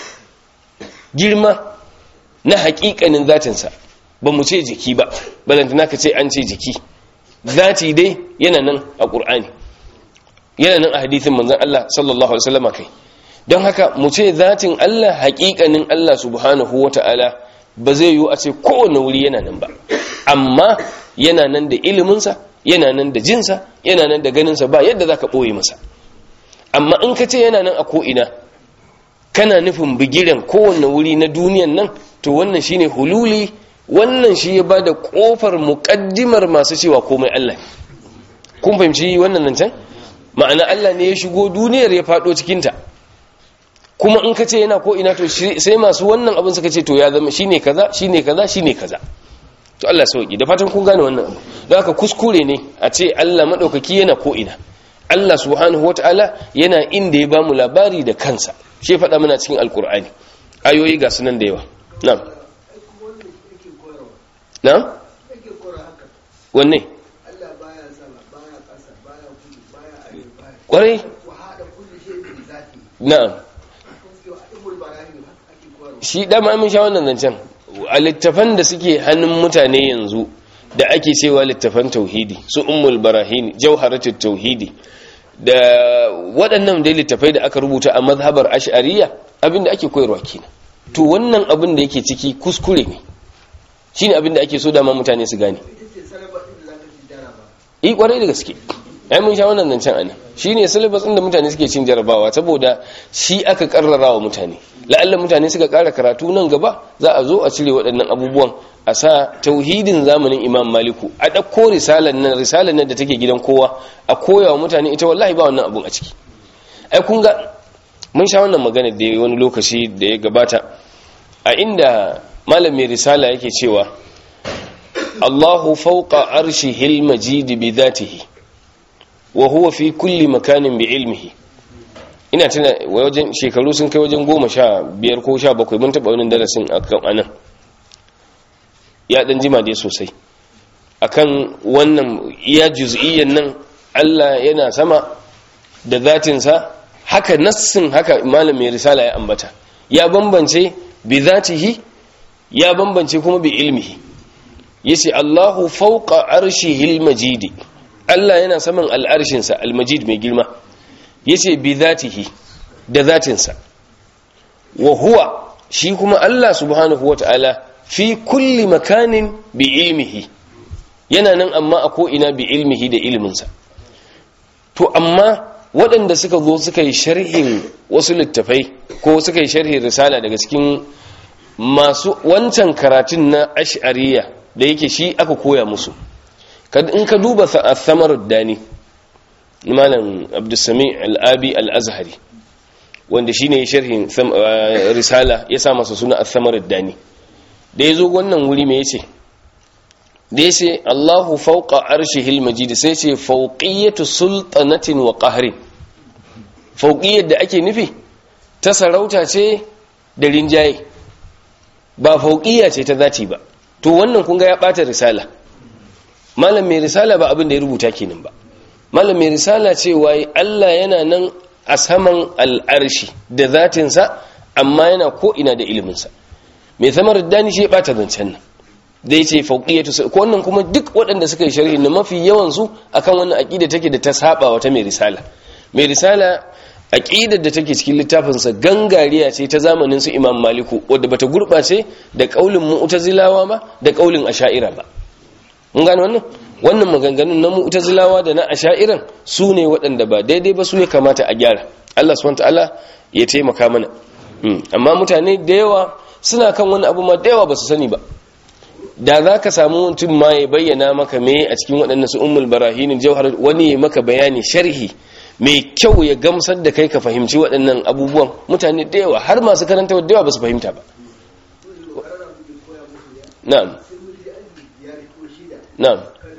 girma na haƙiƙanin zatinsa ba mu ce jiki ba balantana ka ce an ce jiki zati dai yana nan a ƙur'ani yana nan a hadithin manzon Allah sallallahu alaihi wasallam kai don haka mu ce zatin Allah haƙiƙanin Allah subhanahu wata'ala ba zai yiwu a ce kowane wuri yana nan ba amma yana nan da iliminsa yana nan da jinsa yana nan da ganinsa ba yadda za ka ɓoye masa amma in ka ce yana nan a ko'ina kana nufin bigiren kowane wuri na duniyan nan to wannan shine hululi wannan shi ya ba da ƙofar muƙaddimar masu cewa komai Allah kun fahimci wannan nan can ma'ana Allah ne ya shigo duniyar ya faɗo cikinta kuma in ka ce yana ko'ina to sai masu wannan abin suka ce to ya zama shine kaza shine kaza shine kaza to Allah sauki da fatan kun gane wannan abu don haka kuskure ne a ce Allah madaukaki yana ko ina Allah subhanahu wataala yana inda ya bamu labari da kansa shi faɗa mana cikin alkur'ani ayoyi ga sunan da yawa na'am na'am wanne Allah baya sama baya ƙasa baya kudu baya arewa baya kwarai ku haɗa kullu shay'in bi zati na'am kun ce wa ibul barahim haka ake koyarwa shi dama mun sha wannan zancen a littafan da suke hannun mutane yanzu da ake cewa littafan tauhidi su ummul barahin jawharatul tauhidi da waɗannan dai littafai da aka rubuta a mazhabar ash'ariyya abinda ake koyarwa kenan to wannan abin da yake ciki kuskure ne shine abin da ake so dama mutane su gane ita ce sarrafa din da zaka ci jaraba yi kwarai da gaske ai mun sha wannan zancen anan shine syllabus din da mutane suke cin jarabawa saboda shi aka karrara wa mutane la'alla mutane suka kara karatu nan gaba za a zo a cire waɗannan abubuwan a sa tauhidin zamanin imam maliku a ɗauko risalar nan risalar nan da take gidan kowa a koya wa mutane ita wallahi ba wannan abun a ciki ai kun ga mun sha wannan magana da wani lokaci da ya gabata a inda malam mai risala yake cewa Allahu fawqa arshihil majid bi dhatihi wa huwa fi kulli makanin bi ilmihi ina tuna wajen shekaru sun kai wajen goma sha biyar ko sha bakwai mun taɓa wani darasin akan anan ya ɗan jima dai sosai akan wannan iya juz'iyyan nan Allah yana sama da zatinsa haka nassin haka malam mai risala ya ambata ya bambance bi zatihi ya bambance kuma bi ilmihi yace Allahu fawqa arshihil majidi Allah yana saman al'arshinsa al-majid mai girma yace bi zatihi da zatinsa wa huwa shi kuma Allah subhanahu wata'ala fi kulli makanin bi ilmihi yana nan amma a ko'ina bi ilmihi da ilminsa to amma waɗanda suka zo suka yi sharhin wasu littafai ko suka yi sharhin risala daga cikin masu wancan karatun na ash'ariya da yake shi aka koya musu in ka duba samar dani malam abdulsami al'abi al'azhari wanda shi ne sharhin risala ya sa masa suna samar dani da ya zo wannan wuri mai ce da ya ce allahu fauka arshihil majid sai ce fauƙiyyatu sultanatin wa ƙaharin fauƙiyyar da ake nufi ta sarauta ce da rinjaye ba fauƙiyya ce ta zati ba to wannan kunga ya ɓata risala malam mai risala ba abin da ya rubuta kenan ba malam mai risala cewa Allah yana nan a saman al'arshi da zatinsa amma yana ko'ina da iliminsa mai samar dani shi ya ɓata zancen nan da ya ce fauƙiyyatu ko wannan kuma duk waɗanda suka yi sharhi na mafi yawansu akan wannan aƙida take da ta saba wata mai risala mai risala aqidar da take cikin littafinsa gangariya ce ta zamanin su Imam Maliku wadda bata gurbace da kaulin Mu'tazilawa ba da kaulin Asha'ira ba mun gane wannan wannan maganganun na Mu'tazilawa da na Asha'iran su ne waɗanda ba daidai ba su ne kamata a gyara Allah subhanahu ta'ala ya taimaka mana amma mutane da yawa suna kan wani abu ma da yawa ba su sani ba da za ka samu mutum ma ya bayyana maka me a cikin waɗannan su ummul barahinin jauhar wani ya maka bayani sharhi mai kyau ya gamsar da kai ka fahimci waɗannan abubuwan mutane da yawa har masu karanta da yawa ba su fahimta ba na'am na'am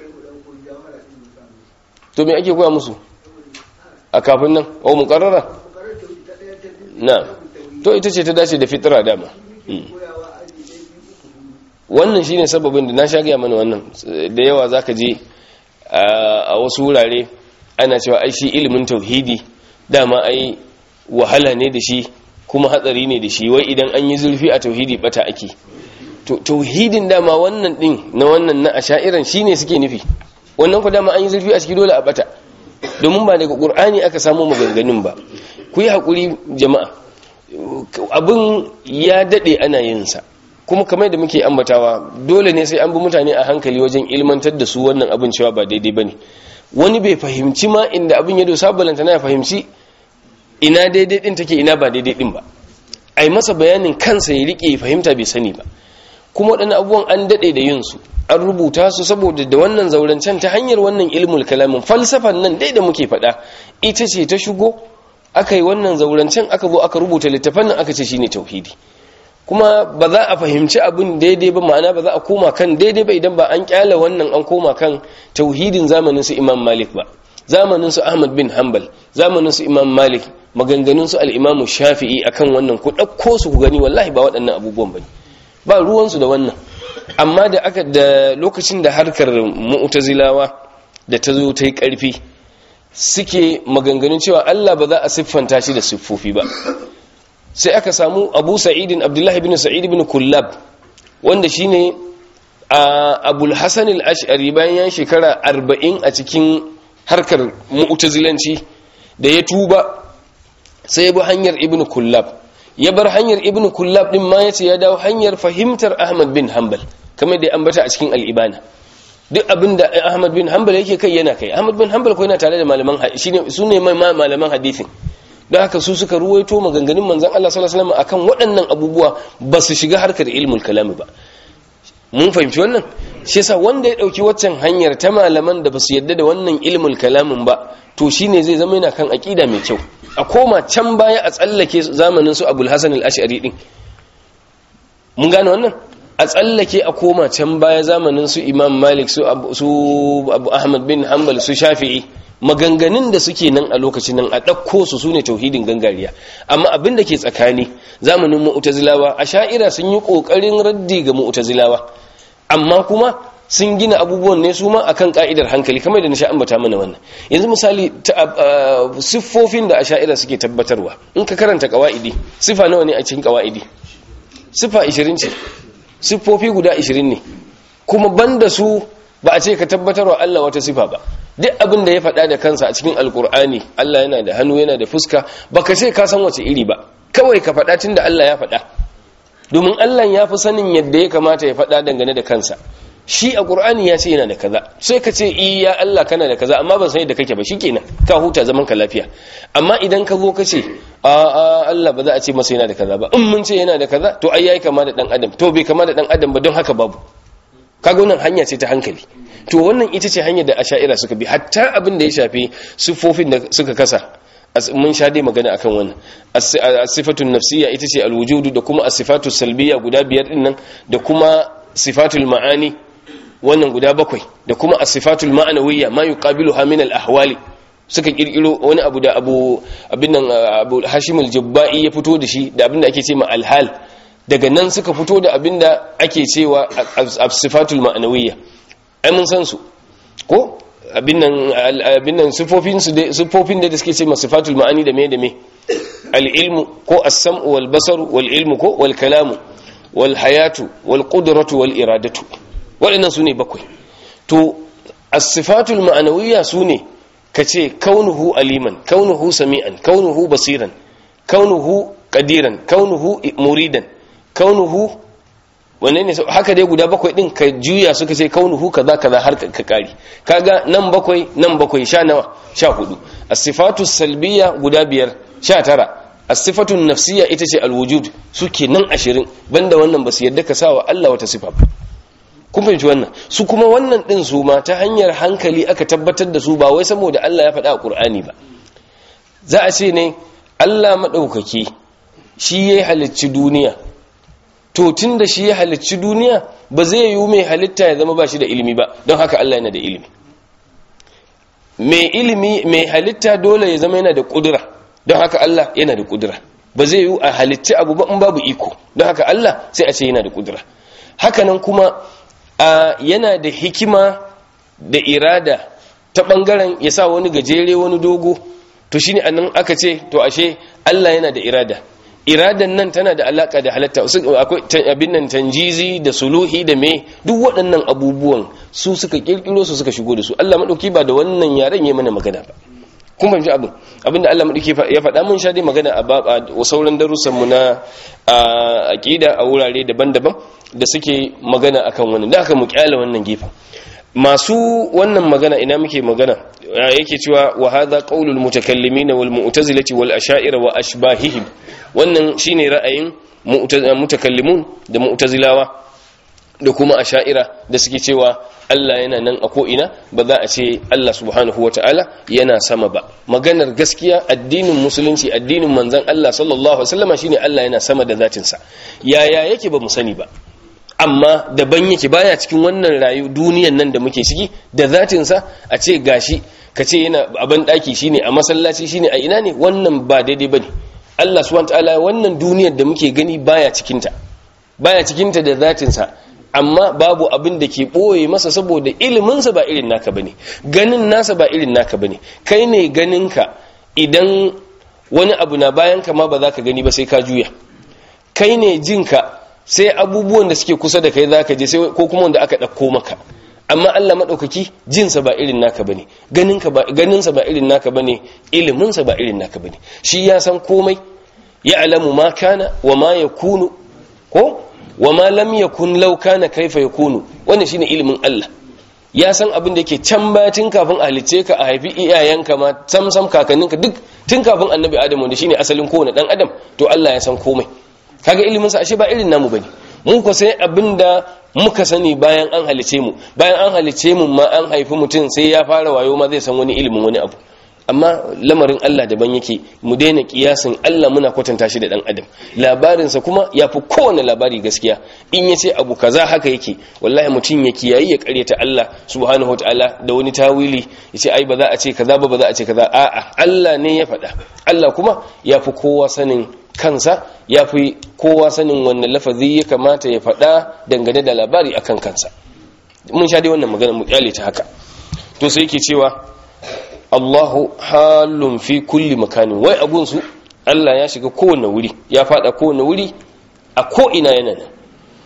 to me ake koya musu a kafin nan o mukarrara na'am to ita ce ta dace da fitira dama wannan shine sababin da na sha gaya mana wannan da yawa zaka je a wasu wurare ana cewa ai shi ilimin tauhidi dama ai wahala ne da shi kuma hatsari ne da shi wai idan an yi zurfi a tauhidi bata ake to tauhidin dama wannan din na wannan na ashairan shine suke nufi wannan ku dama an yi zurfi a ciki dole a bata domin ba daga qur'ani aka samu maganganun ba ku yi hakuri jama'a abin ya dade ana yin sa kuma kamar da muke ambatawa dole ne sai an bi mutane a hankali wajen ilmantar da su wannan abin cewa ba daidai bane wani bai fahimci ma inda abin ya dosa balanta na ya fahimci ina daidai din take ina ba daidai din ba ai masa bayanin kansa ya rike fahimta bai sani ba kuma waɗannan abubuwan an daɗe da yin su an rubuta su saboda da wannan zaurancen ta hanyar wannan ilmul kalamin falsafan nan dai da muke faɗa ita ce ta shigo aka yi wannan zaurancen aka zo aka rubuta littafan nan aka ce shine tauhidi kuma ba za a fahimci abin daidai ba ma'ana ba za a koma kan daidai ba idan ba an kyala wannan an koma kan tauhidin zamanin su imam malik ba zamanin su ahmad bin hanbal zamanin su imam malik maganganun su al-imam shafi'i akan wannan ku ɗauko su ku gani wallahi ba waɗannan abubuwan bane ba ruwan su da wannan amma da aka da lokacin da harkar mu'tazilawa da ta zo ta yi ƙarfi suke maganganun cewa Allah ba za a siffanta shi da siffofi ba sai aka samu abu sa'idin abdullahi bin sa'id bin kullab wanda shine abul hasan al-ash'ari bayan ya shekara arba'in a cikin harkar mu'tazilanci da ya tuba sai ya bi hanyar ibn kullab ya bar hanyar ibn kullab din ma yace ya dawo hanyar fahimtar ahmad bin hanbal kamar da ya ambata a cikin al-ibana duk abin da ahmad bin hanbal yake kai yana kai ahmad bin hanbal ko yana tare da malaman shine sune malaman hadisin da haka su suka ruwaito maganganun manzan Allah sallallahu alaihi wasallam akan waɗannan abubuwa ba su shiga harkar ilmul kalami ba mun fahimci wannan shi yasa wanda ya dauki waccan hanyar ta malaman da ba su yadda da wannan ilmul kalamin ba to shine zai zama yana kan aqida mai kyau a koma can baya a tsallake zamanin su Abul Hasan al-Ash'ari din mun gane wannan a tsallake a koma can baya zamanin su Imam Malik su Abu Ahmad bin Hanbal su Shafi'i maganganun da suke nan a lokacin nan a ɗauko su su ne tauhidin gangariya amma abin da ke tsakani zamanin mu'tazilawa a sha'ira sun yi ƙoƙarin raddi ga mu'tazilawa amma kuma sun gina abubuwan ne su ma akan ka'idar hankali kamar da na sha ambata mana wannan yanzu misali siffofin da a sha'ira suke tabbatarwa in ka karanta kawa'idi sifa nawa ne a cikin kawa'idi sifa 20 ce siffofi guda 20 ne kuma banda su ba a ce ka tabbatarwa Allah wata sifa ba duk abin da ya faɗa da kansa a cikin alkur'ani Allah yana da hannu yana da fuska baka ce ka san wace iri ba kawai ka faɗa tun da Allah ya faɗa domin Allah ya fi sanin yadda ya kamata ya faɗa dangane da kansa shi a ƙur'ani ya ce yana da kaza sai ka ce iya Allah kana da kaza amma ban san yadda kake ba shikenan ka huta zaman ka lafiya amma idan ka zo ka ce a a Allah ba za a ce masa yana da kaza ba in mun ce yana da kaza to ai yayi kama da dan adam to bai kama da dan adam ba don haka babu kaga wannan hanya ce ta hankali to wannan ita ce hanyar da asha'ira suka bi hatta abin da ya shafi sifofin da suka kasa mun sha dai magana akan wannan as-sifatun nafsiyya ita ce al-wujudu da kuma as-sifatu salbiyya guda biyar din nan da kuma sifatul ma'ani wannan guda bakwai da kuma as-sifatul ma'anawiyya ma yuqabiluha min al-ahwali suka kirkiro wani abu da abu abin nan abu Hashim al-Jabba'i ya fito da shi da abin da ake ce ma al-hal daga nan suka fito da abin da ake cewa as-sifatul ma'anawiyya ai mun san su ko abin nan siffofin da suke ce masifatul ma'ani da me da me al'ilmu ko as-sam'u wal basaru wal ilmu ko wal kalamu wal hayatu wal qudratu wal iradatu waɗannan su ne bakwai to as-sifatul ma'anawiyya su ne ka ce kaunuhu aliman kaunuhu sami'an kaunuhu basiran kaunuhu qadiran kaunuhu muridan kaunuhu wanne ne haka dai guda bakwai din ka juya suka ce kaunuhu kaza kaza har ka kari kaga nan bakwai nan bakwai sha nawa sha hudu as-sifatu salbiyya guda biyar sha tara as-sifatu nafsiyya ita ce al-wujud suke nan ashirin banda wannan ba su yadda ka sawa Allah wata sifa ba kun fahimci wannan su kuma wannan din su ma ta hanyar hankali aka tabbatar da su ba wai saboda Allah ya faɗa a Qur'ani ba za a ce ne Allah madaukaki shi ya halicci duniya to tun da shi ya halicci duniya ba zai yi mai halitta ya zama ba shi da ilimi ba don haka Allah yana da ilimi mai ilimi mai halitta dole ya zama yana da kudura don haka Allah yana da kudura ba zai yi a halitta abu ba in babu iko don haka Allah sai a ce yana da kudura hakanan kuma a yana da hikima da irada ta bangaren ya sa wani gajere wani dogo to shine anan aka ce to ashe Allah yana da irada iradan nan tana da alaka da halatta akwai abin nan tanjizi da suluhi da me duk waɗannan abubuwan su suka kirkiro su suka shigo da su Allah madauki ba da wannan yaren yayi mana magana ba kun fahimci abin abinda Allah madauki ya faɗa mun sha dai magana a sauran darussan mu na aqida a wurare daban-daban da suke magana akan wannan da aka mu kyale wannan gefen masu wannan magana ina muke magana yake cewa wa hadha qaulul mutakallimin wal mu'tazilati wal asha'ira wa ashbahihim wannan shine ra'ayin mutakallimun da mu'tazilawa da kuma asha'ira da suke cewa Allah yana nan a ko ina ba za a ce Allah subhanahu wata'ala yana sama ba maganar gaskiya addinin musulunci addinin manzon Allah sallallahu alaihi wasallam shine Allah yana sama da zatinsa yaya yake ba mu sani ba amma daban yake baya cikin wannan rayu duniyan nan da muke ciki da zatinsa a ce gashi ka ce yana abin daki shine a masallaci shine a ina ne wannan ba daidai bane Allah subhanahu wataala wannan duniyar da muke gani baya cikin ta baya cikin ta da zatinsa amma babu abin da ke boye masa saboda ilimin sa ba irin naka bane ganin nasa ba irin naka bane kai ne ganin ka idan wani abu na bayan ka ma ba za ka gani ba sai ka juya kai ne jinka sai abubuwan da suke kusa da kai zaka je sai ko kuma wanda aka dauko maka amma Allah madaukaki jinsa ba irin naka bane ganinka ba ganinsa ba irin naka bane iliminsa ba irin naka bane shi ya san komai ya alamu ma kana wa ma yakunu ko wa ma lam yakun law kana kaifa yakunu wannan shine ilimin Allah ya san abin da yake can batin kafin a halice ka a haifi iyayenka ma sam sam kakanninka duk tun kafin annabi adamu da shine asalin kowane dan adam to Allah ya san komai kaga ilimin sa ashe ba irin namu bane mun ko sai abinda muka sani bayan an halice mu bayan an halice mu ma an haifi mutum sai ya fara wayo ma zai san wani ilimin wani abu amma lamarin Allah daban yake mu daina kiyasin Allah muna kwatanta shi da dan adam labarinsa kuma ya fi kowane labari gaskiya in ya ce abu kaza haka yake wallahi mutum ya kiyayi ya karyata Allah subhanahu wataala da wani tawili ya ce ai ba za a ce kaza ba ba za a ce kaza a'a Allah ne ya faɗa Allah kuma ya fi kowa sanin kansa ya fi kowa sanin wannan lafazi ya kamata ya faɗa dangane da labari akan kansa mun sha dai wannan magana mu kyale ta haka to sai yake cewa Allahu halun fi kulli makanin wai abun su Allah ya shiga kowane wuri ya fada kowane wuri a ko ina yana nan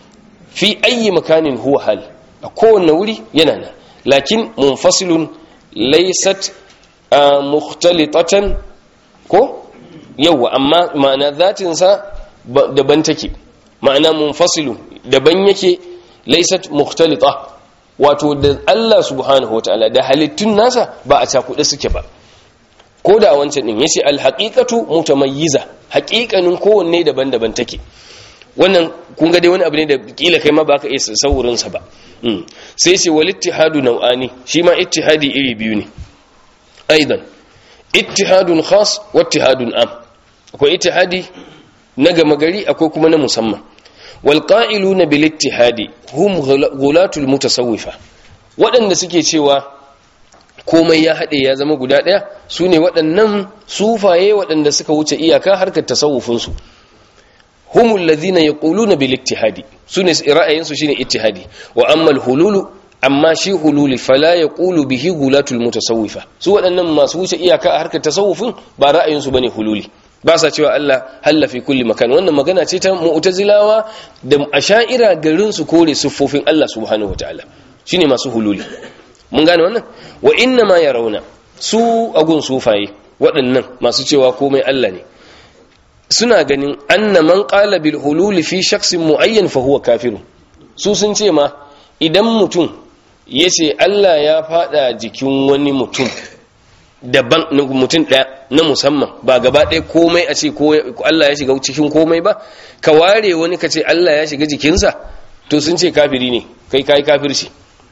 fi ayi makanin huwa hal a kowane wuri yana nan lakin munfasilun laysat mukhtalitatan ko yawa amma ma'ana zatin sa daban take ma'ana munfasilu daban yake laysat mukhtalita wato da Allah subhanahu wataala da halittun nasa ba a cakuɗe suke ba ko da a wancan din yace alhaqiqatu mutamayyiza haqiqanin kowanne daban-daban take wannan kun ga dai wani abu ne da kila kai ma ba ka iya saurin sa ba sai ce wal ittihadu nau'ani shi ma ittihadi iri biyu ne aidan ittihadun khas wa ittihadun am akwai ittihadi na gama gari akwai kuma na musamman wal qa'iluna bil ittihadi hum ghulatul mutasawwifa waɗanda suke cewa komai ya haɗe ya zama guda ɗaya su ne waɗannan sufaye waɗanda suka wuce iyaka harkar tasawufinsu humul ladhina yaquluna bil ittihadi sune ra'ayinsu shine ittihadi wa amma al hululu amma shi hululi fala yaqulu bihi gulatul mutasawwifa su waɗannan masu wuce iyaka a harkar tasawufin ba ra'ayinsu bane hululi ba sa cewa Allah halla fi kulli makan wannan magana ce ta mu'tazilawa da asha'ira garin su kore siffofin Allah subhanahu wataala shine masu hululi mun gane wannan wa inna ma yarawna su agun sufaye waɗannan masu cewa komai Allah ne suna ganin anna man qala bil hululi fi shakhsin muayyan fa huwa kafirun su sun ce ma idan mutum yace Allah ya fada jikin wani mutum daban mutum ɗaya na musamman ba gaba ɗaya komai a ce Allah ya shiga cikin komai ba ka ware wani ka ce Allah ya shiga jikinsa to sun ce kafiri ne kai kai kafirci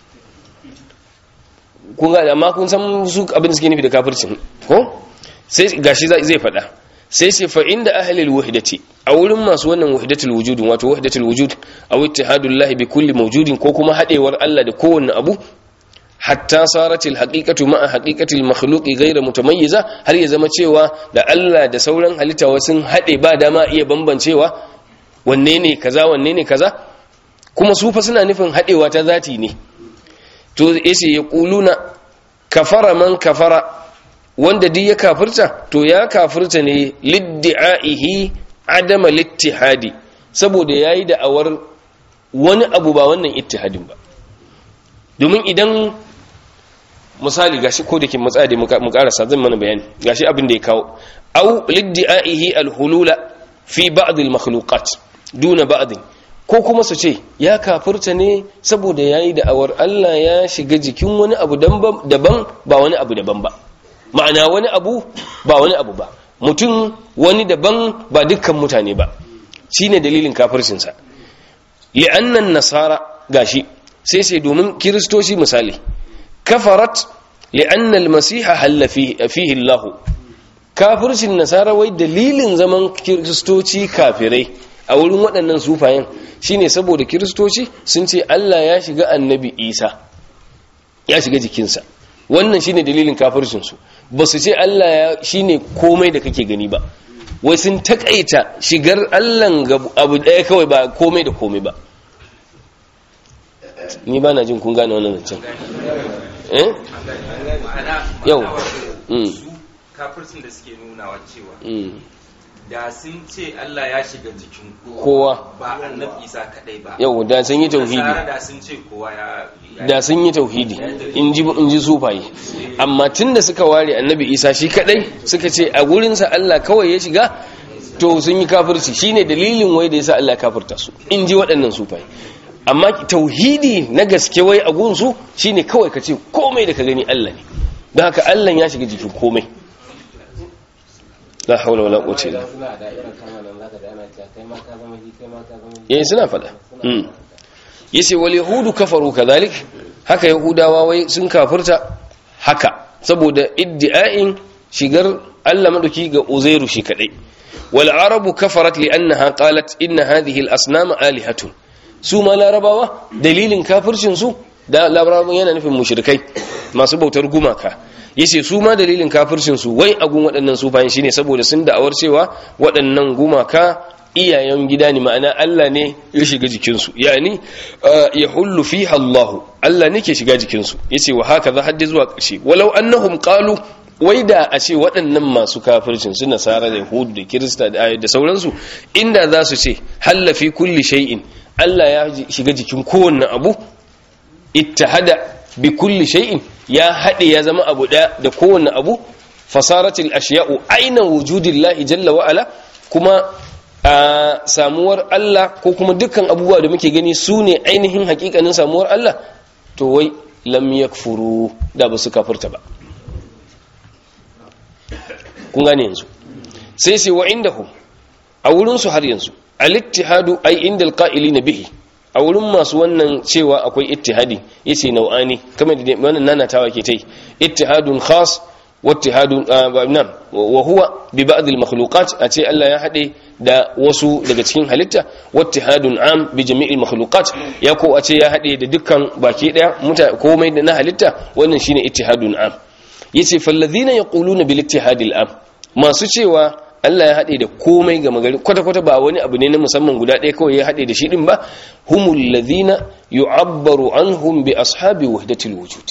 kun ga amma kun san su abin da suke nufi da kafircin ko sai gashi zai faɗa sai sai fa inda ahlil wahdati a wurin masu wannan wahdatul wujud wato wahdatul wujud aw ittihadullah bi kulli mawjudin ko kuma hadewar Allah da kowanne abu hatta saratil haqiqatu ma'a haqiqatil makhluqi ghayra mutamayyiza har ya zama cewa da Allah da sauran halitta sun hade ba dama iya bambancewa wanne ne kaza wanne ne kaza kuma su fa suna nufin hadewa ta zati ne to yace yaquluna kafara man kafara wanda duk ya kafirta to ya kafirta ne liddi'aihi adama littihadi saboda yayi da awar wani abu ba wannan ittihadin ba domin idan misali gashi ko da ke matsa da mu karasa zan mana bayani gashi abin da ya kawo au liddi'aihi alhulula fi ba'd almakhluqat duna ba'd ko kuma su ce ya kafirta ne saboda yayi da awar Allah ya shiga jikin wani abu daban ba wani abu daban ba ma'ana wani abu ba wani abu ba mutum wani daban ba dukkan mutane ba shine dalilin kafircinsa li'annan nasara gashi sai sai domin kiristoci misali kafarat li'anna al-masiha halla fihi Allah kafircin nasara wai dalilin zaman kiristoci kafirai a wurin waɗannan sufayen shine saboda kiristoci sun ce Allah ya shiga annabi Isa ya shiga jikinsa wannan shine dalilin kafircinsu ba su ce Allah ya shine komai da kake gani ba wai sun takaita shigar Allah ga abu ɗaya kawai ba komai da komai ba ni ba na jin kun gane wannan zancen eh yau kafircin da suke nunawa cewa da sun ce Allah ya shiga jikin kowa ba annabi Isa kadai ba yau da sun yi tauhidi da sun ce kowa ya da sun yi tauhidi in ji in ji sufaye amma tunda suka ware annabi Isa shi kadai suka ce a gurinsa Allah kawai ya shiga to sun yi kafirci shine dalilin wai da yasa Allah ya kafirta su in ji waɗannan sufaye amma tauhidi na gaske wai a gunsu shine kawai ka ce komai da ka gani Allah ne don haka Allah ya shiga jikin komai la haula wala quwwata illa eh suna fada mm yace wal yahudu kafaru kadhalik haka yahudawa wai sun kafirta haka saboda iddi'ain shigar Allah madauki ga uzairu shi kadai wal arabu kafarat li annaha qalat inna hadhihi al asnam alihatun su ma larabawa dalilin kafircin su da larabawa yana nufin mushrikai masu bautar gumaka yace su ma dalilin kafircin su wai agun waɗannan su bayan shine saboda sun da'awar cewa waɗannan gumaka iyayen gida ne ma'ana Allah ne ya shiga jikin su yani ya hullu fiha Allah Allah ne ke shiga jikin su yace wa haka za haddi zuwa ƙarshe walau annahum qalu wai da a ce waɗannan masu kafircin su nasara da yahudu da kirista da sauransu inda za su ce hallafi kulli shay'in Allah ya shiga jikin kowanne abu ittahada bi kulli shay'in ya hade ya zama abu daya da kowanne abu fasaratil ashiya'u aina wujudillahi jalla wa ala kuma a samuwar Allah ko kuma dukkan abubuwa da muke gani su ne ainihin hakikanin samuwar Allah to wai lam yakfuru da ba su kafirta ba kun gane yanzu sai sai wa indahu a wurin su har yanzu al-ittihadu ay indal qa'ilina bihi a wurin masu wannan cewa akwai ittihadi yace nau'ani kamar da wannan nanatawa ke tai ittihadun khas wattihadun nan wa huwa bi ba'd al-makhluqat ace Allah ya hade da wasu daga cikin halitta wattihadun am bi jami'il makhluqat ya ko ace ya hade da dukkan baki daya muta komai da na halitta wannan shine ittihadun am yace fallazina yaquluna bil ittihadil am masu cewa Allah ya haɗe da komai ga magari kwata-kwata ba wani abu ne na musamman guda ɗaya kawai ya haɗe da shi ɗin ba humul ladhina yu'abbaru anhum bi ashabi wahdatil wujud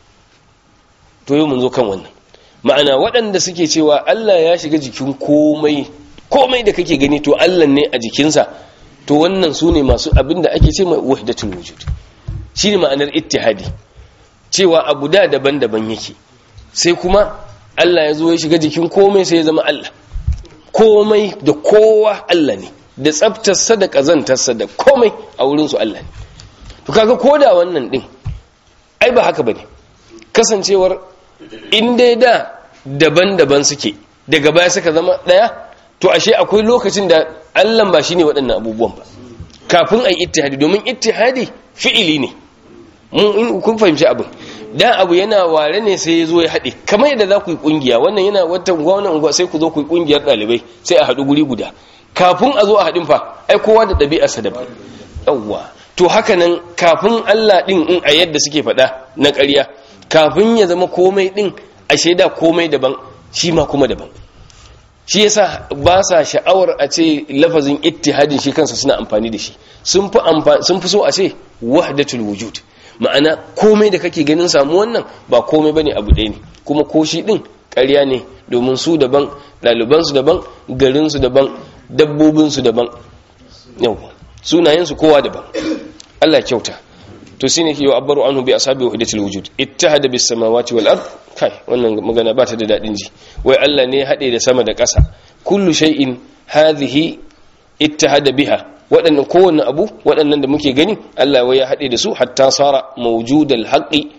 to yau mun zo kan wannan ma'ana waɗanda suke cewa Allah ya shiga jikin komai komai da kake gani to Allah ne a jikinsa to wannan su ne masu abin da ake ce mai wahdatul wujud shine ma'anar ittihadi cewa abu da daban-daban yake sai kuma Allah ya zo ya shiga jikin komai sai ya zama Allah komai da kowa Allah ne da tsaftarsa da ƙazantarsa da komai a wurinsu Allah ne to kaga koda wannan din ai ba haka bane kasancewar in dai da daban-daban suke daga baya suka zama daya to ashe akwai lokacin da Allah ba shine waɗannan abubuwan ba kafin ai ittihadi domin ittihadi fi'ili ne mun in kun fahimci abin da abu yana ware ne sai ya zo ya haɗe kamar yadda za ku yi ƙungiya wannan yana wata wannan unguwa sai ku zo ku yi ƙungiyar ɗalibai sai a haɗu guri guda kafin a zo a haɗin fa ai kowa da ɗabi'arsa daban yawwa to haka nan kafin Allah ɗin in a yadda suke faɗa na ƙarya kafin ya zama komai ɗin a shaida komai daban shi ma kuma daban shi yasa ba sa sha'awar a ce lafazin ittihadin shi kansa suna amfani da shi sun fi sun fi so a ce wahdatul wujud ma'ana komai da kake ganin samu wannan ba komai bane abu ɗaya ne kuma ko shi ɗin ƙarya ne domin su daban ɗalibansu daban garinsu daban dabbobinsu daban yau sunayensu kowa daban Allah kyauta to shine ke yu'abbaru anhu bi ashabi wahdatil wujud ittahada bis samawati wal ard kai wannan magana ba ta da dadin ji wai Allah ne ya hade da sama da ƙasa kullu shay'in hadhihi ittahada biha waɗannan kowanne abu waɗannan da muke gani Allah wai ya hade da su hatta sara mawjudal haqqi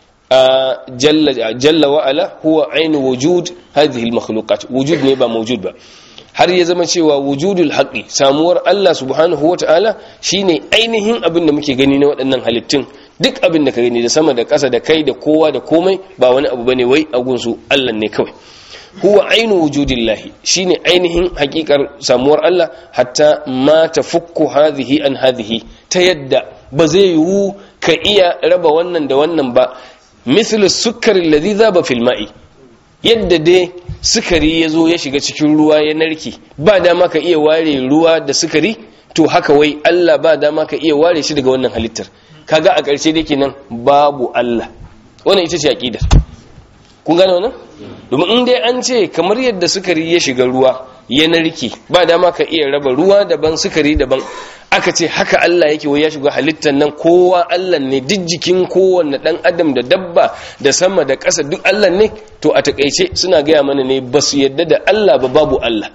jalla jalla wa ala huwa ainu wujud hadhihi al makhluqat wujud ne ba mawjud ba har ya zama cewa wujudul haqqi samuwar Allah subhanahu wata'ala shine ainihin abin da muke gani na waɗannan halittun duk abin da ka gani da sama da ƙasa da kai da kowa da komai ba wani abu bane wai a gunsu Allah ne kawai huwa ainu wujudillahi shine ainihin hakikar samuwar Allah hatta ma tafukku hadhihi an hadhihi ta yadda ba zai yiwu ka iya raba wannan da wannan ba mithlu sukkari alladhi dhaba fil ma'i yadda dai sukari ya zo ya shiga cikin ruwa ya narki ba dama ka iya ware ruwa da sukari to haka wai Allah ba dama ka iya ware shi daga wannan halittar kaga a ƙarshe da kenan babu Allah wannan ita ce aqidar kun gane wannan domin in dai an ce kamar yadda sukari ya shiga ruwa ya narki ba dama ka iya raba ruwa daban sukari daban aka ce haka Allah yake wai ya shiga halittar nan kowa Allah ne duk jikin kowanne dan adam da dabba da sama da ƙasa duk Allah ne to a takaice suna gaya mana ne ba su yadda da Allah ba babu Allah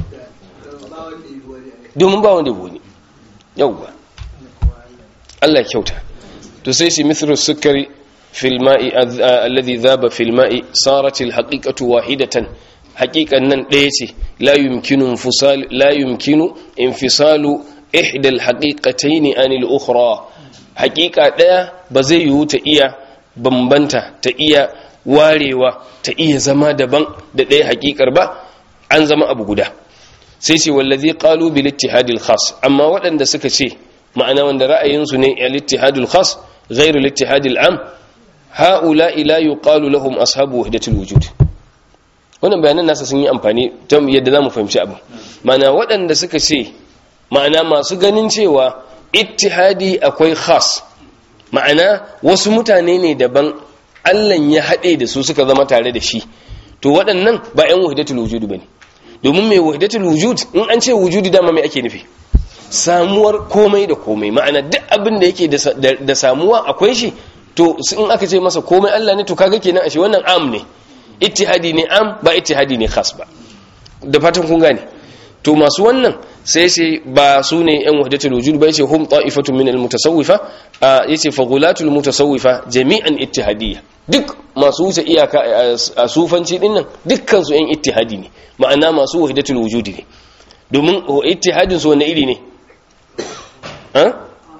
domin ba wanda wani yauwa Allah kyauta to sai shi mithru sukari fil ma'i alladhi dhaba fil ma'i sarat al haqiqatu wahidatan haqiqan nan ɗaya ce la yumkinu infisal la yumkinu infisalu ihda al haqiqatayn an al ukhra haqiqa ɗaya ba zai yiwu ta iya bambanta ta iya warewa ta iya zama daban da ɗaya haqiqar ba an zama abu guda sai ce wallazi qalu bil ittihadil khas amma waɗanda suka ce ma'ana wanda ra'ayinsu ne al ittihadul khas ghairu al ittihadil am haula ila yuqalu lahum ashabu wahdatul wujud wannan bayanan nasa sun yi amfani don yadda zamu fahimci abu ma'ana waɗanda suka ce ma'ana masu ganin cewa ittihadi akwai khas ma'ana wasu mutane ne daban Allah ya haɗe da su suka zama tare da shi to waɗannan ba 'yan wahdatul wujud bane domin mai wahdatul wujud in an ce wujudi dama mai ake nufi samuwar komai da komai ma'ana duk abin da yake da samuwa akwai shi to in aka ce masa komai Allah ne to kaga kenan ashe wannan am ne ittihadi ne am ba ittihadi ne khas ba da fatan kun gane to masu wannan sai sai ba su ne yan wahdatul wujud ba yace hum ta'ifatun min al-mutasawwifa yace fa ghulatul mutasawwifa jami'an ittihadiyya duk masu wuce iyaka a sufanci din nan dukkan su yan ittihadi ne ma'ana masu wahdatul wujud ne domin ittihadin su wanne iri ne ha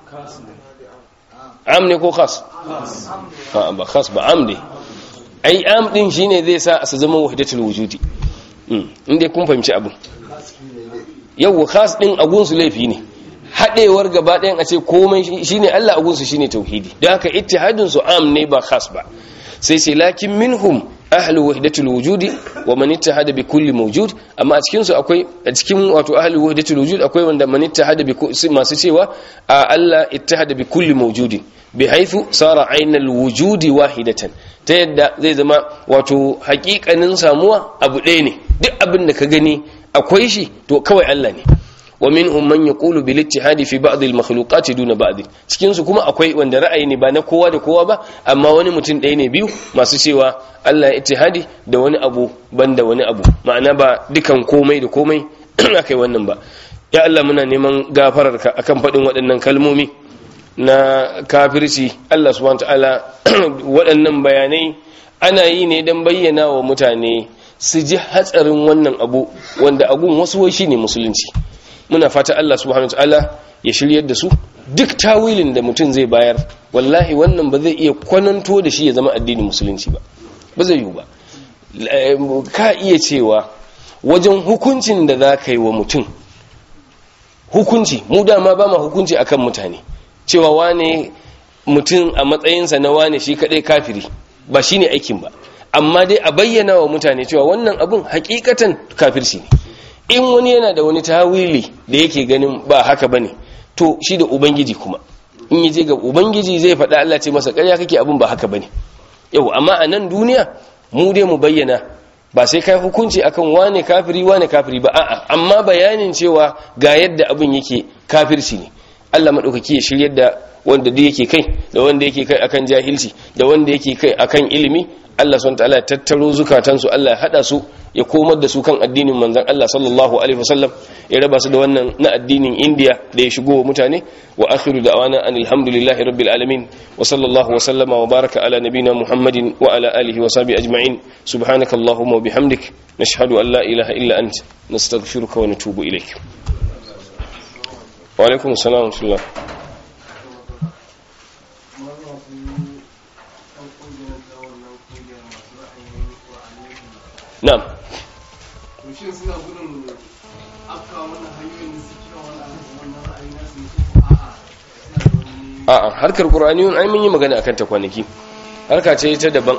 am ne ko khas a ba khas ba am ne ai am din shine zai sa su zama wahdatul wujudi inda kun fahimci abin yau khas din agunsu laifi ne haɗewar gaba ɗayan a ce komai shine Allah agunsu shine tauhidi don haka ittihadin su am ne ba khas ba sai sai lakin minhum ahlu wahdatul wujudi wa man ittahada bi kulli mawjud amma a cikin su akwai a cikin wato ahlu wahdatul wujud akwai wanda man ittahada bi masu cewa a Allah ittahada bi kulli mawjudin bi haythu sara aynal wujudi wahidatan ta yadda zai zama wato hakikanin samuwa abu ɗaya ne duk abin da ka gani akwai shi to kawai Allah ne wa minhum man yaqulu bil ittihadi fi ba'd al makhluqat duna ba'd cikin su kuma akwai wanda ra'ayi ne ba na kowa da kowa ba amma wani mutum ɗaya ne biyu masu cewa Allah ya ittihadi da wani abu banda wani abu ma'ana ba dukan komai da komai akai wannan ba ya Allah muna neman gafararka akan faɗin waɗannan kalmomi na kafirci Allah subhanahu ta'ala waɗannan bayanai ana yi ne don bayyana wa mutane su ji hatsarin wannan abu wanda agun wasu wai shine musulunci muna fata Allah subhanahu ta'ala ya shiryar da su duk tawilin da mutum zai bayar wallahi wannan ba zai iya kwananto da shi ya zama addinin musulunci ba ba zai yiwu ba ka iya cewa wajen hukuncin da za ka yi wa mutum hukunci mu dama ba ma hukunci akan mutane cewa wane mutum a matsayinsa na wane shi kadai kafiri ba shine aikin ba amma dai a bayyana wa mutane cewa wannan abun hakikatan kafirci ne in wani yana da wani tawili da yake ganin ba haka bane to shi da ubangiji kuma in yaje ga ubangiji zai faɗa Allah ce masa ƙarya kake abun ba haka bane yau amma a nan duniya mu dai mu bayyana ba sai kai hukunci akan wane kafiri wane kafiri ba a'a amma bayanin cewa ga yadda abin yake kafirci ne Allah maɗaukaki ya shiryar da wanda duk yake kai da wanda yake kai akan jahilci da wanda yake kai akan ilimi Allah subhanahu ta'ala ya tattaro zukatansu Allah ya hada su ya komar da su kan addinin manzon Allah sallallahu alaihi wasallam ya raba su da wannan na addinin India da ya shigo wa mutane wa akhiru da'wana anil hamdulillahi rabbil alamin wa sallallahu wa sallama wa baraka ala nabina Muhammadin wa ala alihi wa sahbihi ajma'in subhanakallahumma wa bihamdik nashhadu an la ilaha illa ant nastaghfiruka wa natubu ilayk wa alaikum assalam wa rahmatullah na'am shin suna gudun afka wannan hanyoyin da suke wannan wannan ra'ayi na su ko a'a suna da wani a'a harkar qur'aniyun ai mun yi magana akan ta kwanaki harka ce ta daban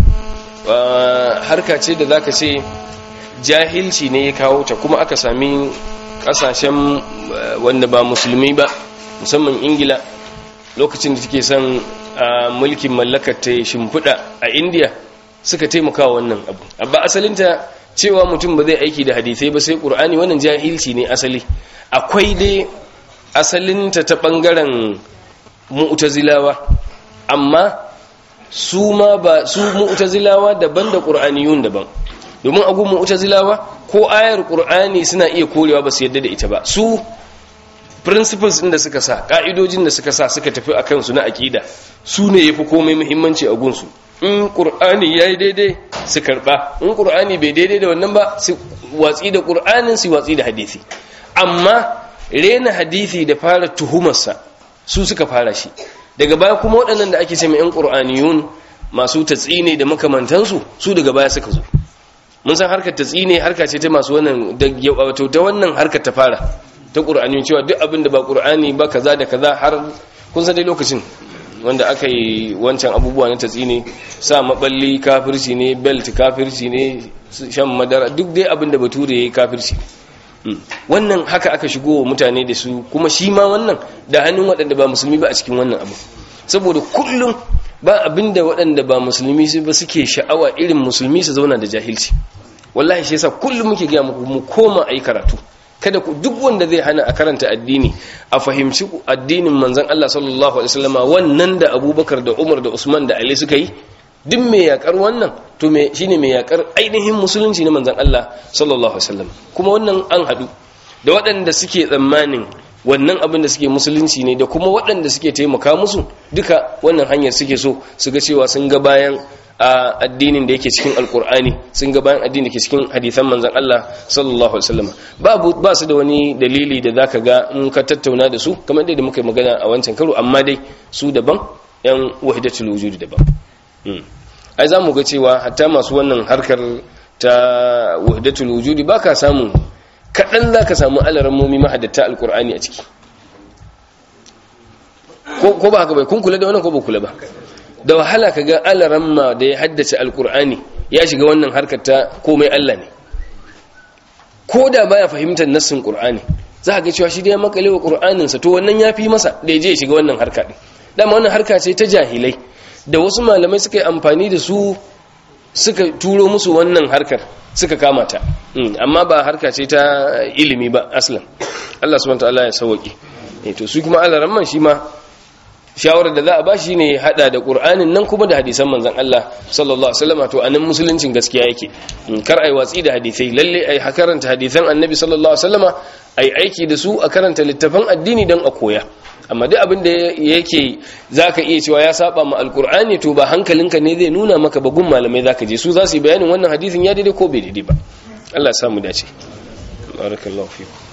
harka ce da zaka ce jahilci ne ya kawo ta kuma aka sami kasashen wanda ba musulmi ba musamman ingila lokacin da take son mulkin mallakar ta shimfiɗa a indiya suka taimaka wannan abu abba asalinta cewa mutum ba zai aiki da hadisai ba sai qur'ani wannan jahilci ne asali akwai dai asalinta ta bangaren mu'tazilawa amma su ma ba su mu'tazilawa daban da qur'aniyun daban domin agu mu'tazilawa ko ayar qur'ani suna iya korewa ba su yadda da ita ba su principles din da suka sa ka'idojin da suka sa suka tafi akan su na aqida su ne yafi komai muhimmanci a gunsu in ƙur'ani ya yi daidai su karɓa in ƙur'ani bai daidai da wannan ba su watsi da ƙur'anin su watsi da hadisi amma rena hadisi da fara tuhumarsa su suka fara shi daga baya kuma waɗannan da ake ce mai 'yan ƙur'aniyun masu tatsine da makamantansu su daga baya suka zo mun san harkar tatsine harka ce ta masu wannan da wato ta wannan harkar ta fara ta ƙur'aniyun cewa duk abin da ba ƙur'ani ba kaza da kaza har kun san dai lokacin wanda aka yi wancan abubuwa na tatsi ne sa maballi kafirci ne belt kafirci ne shan madara duk dai abin da bature ya yi kafirci wannan haka aka shigo wa mutane da su kuma shi ma wannan da hannun waɗanda ba musulmi ba a cikin wannan abu saboda kullum ba abin da waɗanda ba musulmi ba suke sha'awa irin musulmi su zauna da jahilci wallahi shi yasa kullum muke gaya muku mu koma a yi karatu kada ku duk wanda zai hana a karanta addini a fahimci addinin manzon Allah sallallahu alaihi wasallama wannan da Abubakar da Umar da Usman da Ali suka yi duk mai yakar wannan to me shine mai yakar ainihin musulunci na manzon Allah sallallahu alaihi wasallam kuma wannan an hadu da waɗanda suke tsammanin wannan abin da suke musulunci ne da kuma waɗanda suke taimaka musu duka wannan hanyar suke so su ga cewa sun ga bayan a addinin da yake cikin alkur'ani sun ga bayan addinin da ke cikin hadithan manzon Allah sallallahu alaihi wasallam babu ba su da wani dalili da zaka ga in ka tattauna da su kamar dai da muka yi magana a wancan karo amma dai su daban yan wahidatul wujud daban ai za mu ga cewa hatta masu wannan harkar ta wahidatul wujudi ba ka samu kaɗan za ka samu alarammomi mahadatta alkur'ani a ciki ko ba haka bai kun kula da wannan ko ba kula ba da wahala ka ga alaramma da ya haddace alkur'ani ya shiga wannan harkar ta komai allah ne ko da baya fahimtar nassin qur'ani za ka ga cewa shi da ya makale wa qur'aninsa to wannan ya fi masa da ya je ya shiga wannan harka ɗin dama wannan harka ce ta jahilai da wasu malamai suka yi amfani da su suka turo musu wannan harkar suka kama ta amma ba harka ce ta ilimi ba aslan Allah subhanahu wataala ya sauke eh to su kuma Allah ramman shi ma shawarar da za a ba shi ne hada da Qur'anin nan kuma da hadisan manzon Allah sallallahu alaihi wasallam to anan musuluncin gaskiya yake kar ai watsi da hadisai lalle ai karanta hadisan annabi sallallahu alaihi wasallama ai aiki da su a karanta littafan addini dan a koya amma duk abin da yake zaka iya cewa ya saba ma alkur'ani to ba hankalinka ne zai nuna maka ba gun malamai zaka je su za su yi bayanin wannan hadisin ya daidai ko bai daidai ba Allah ya samu dace barakallahu fiku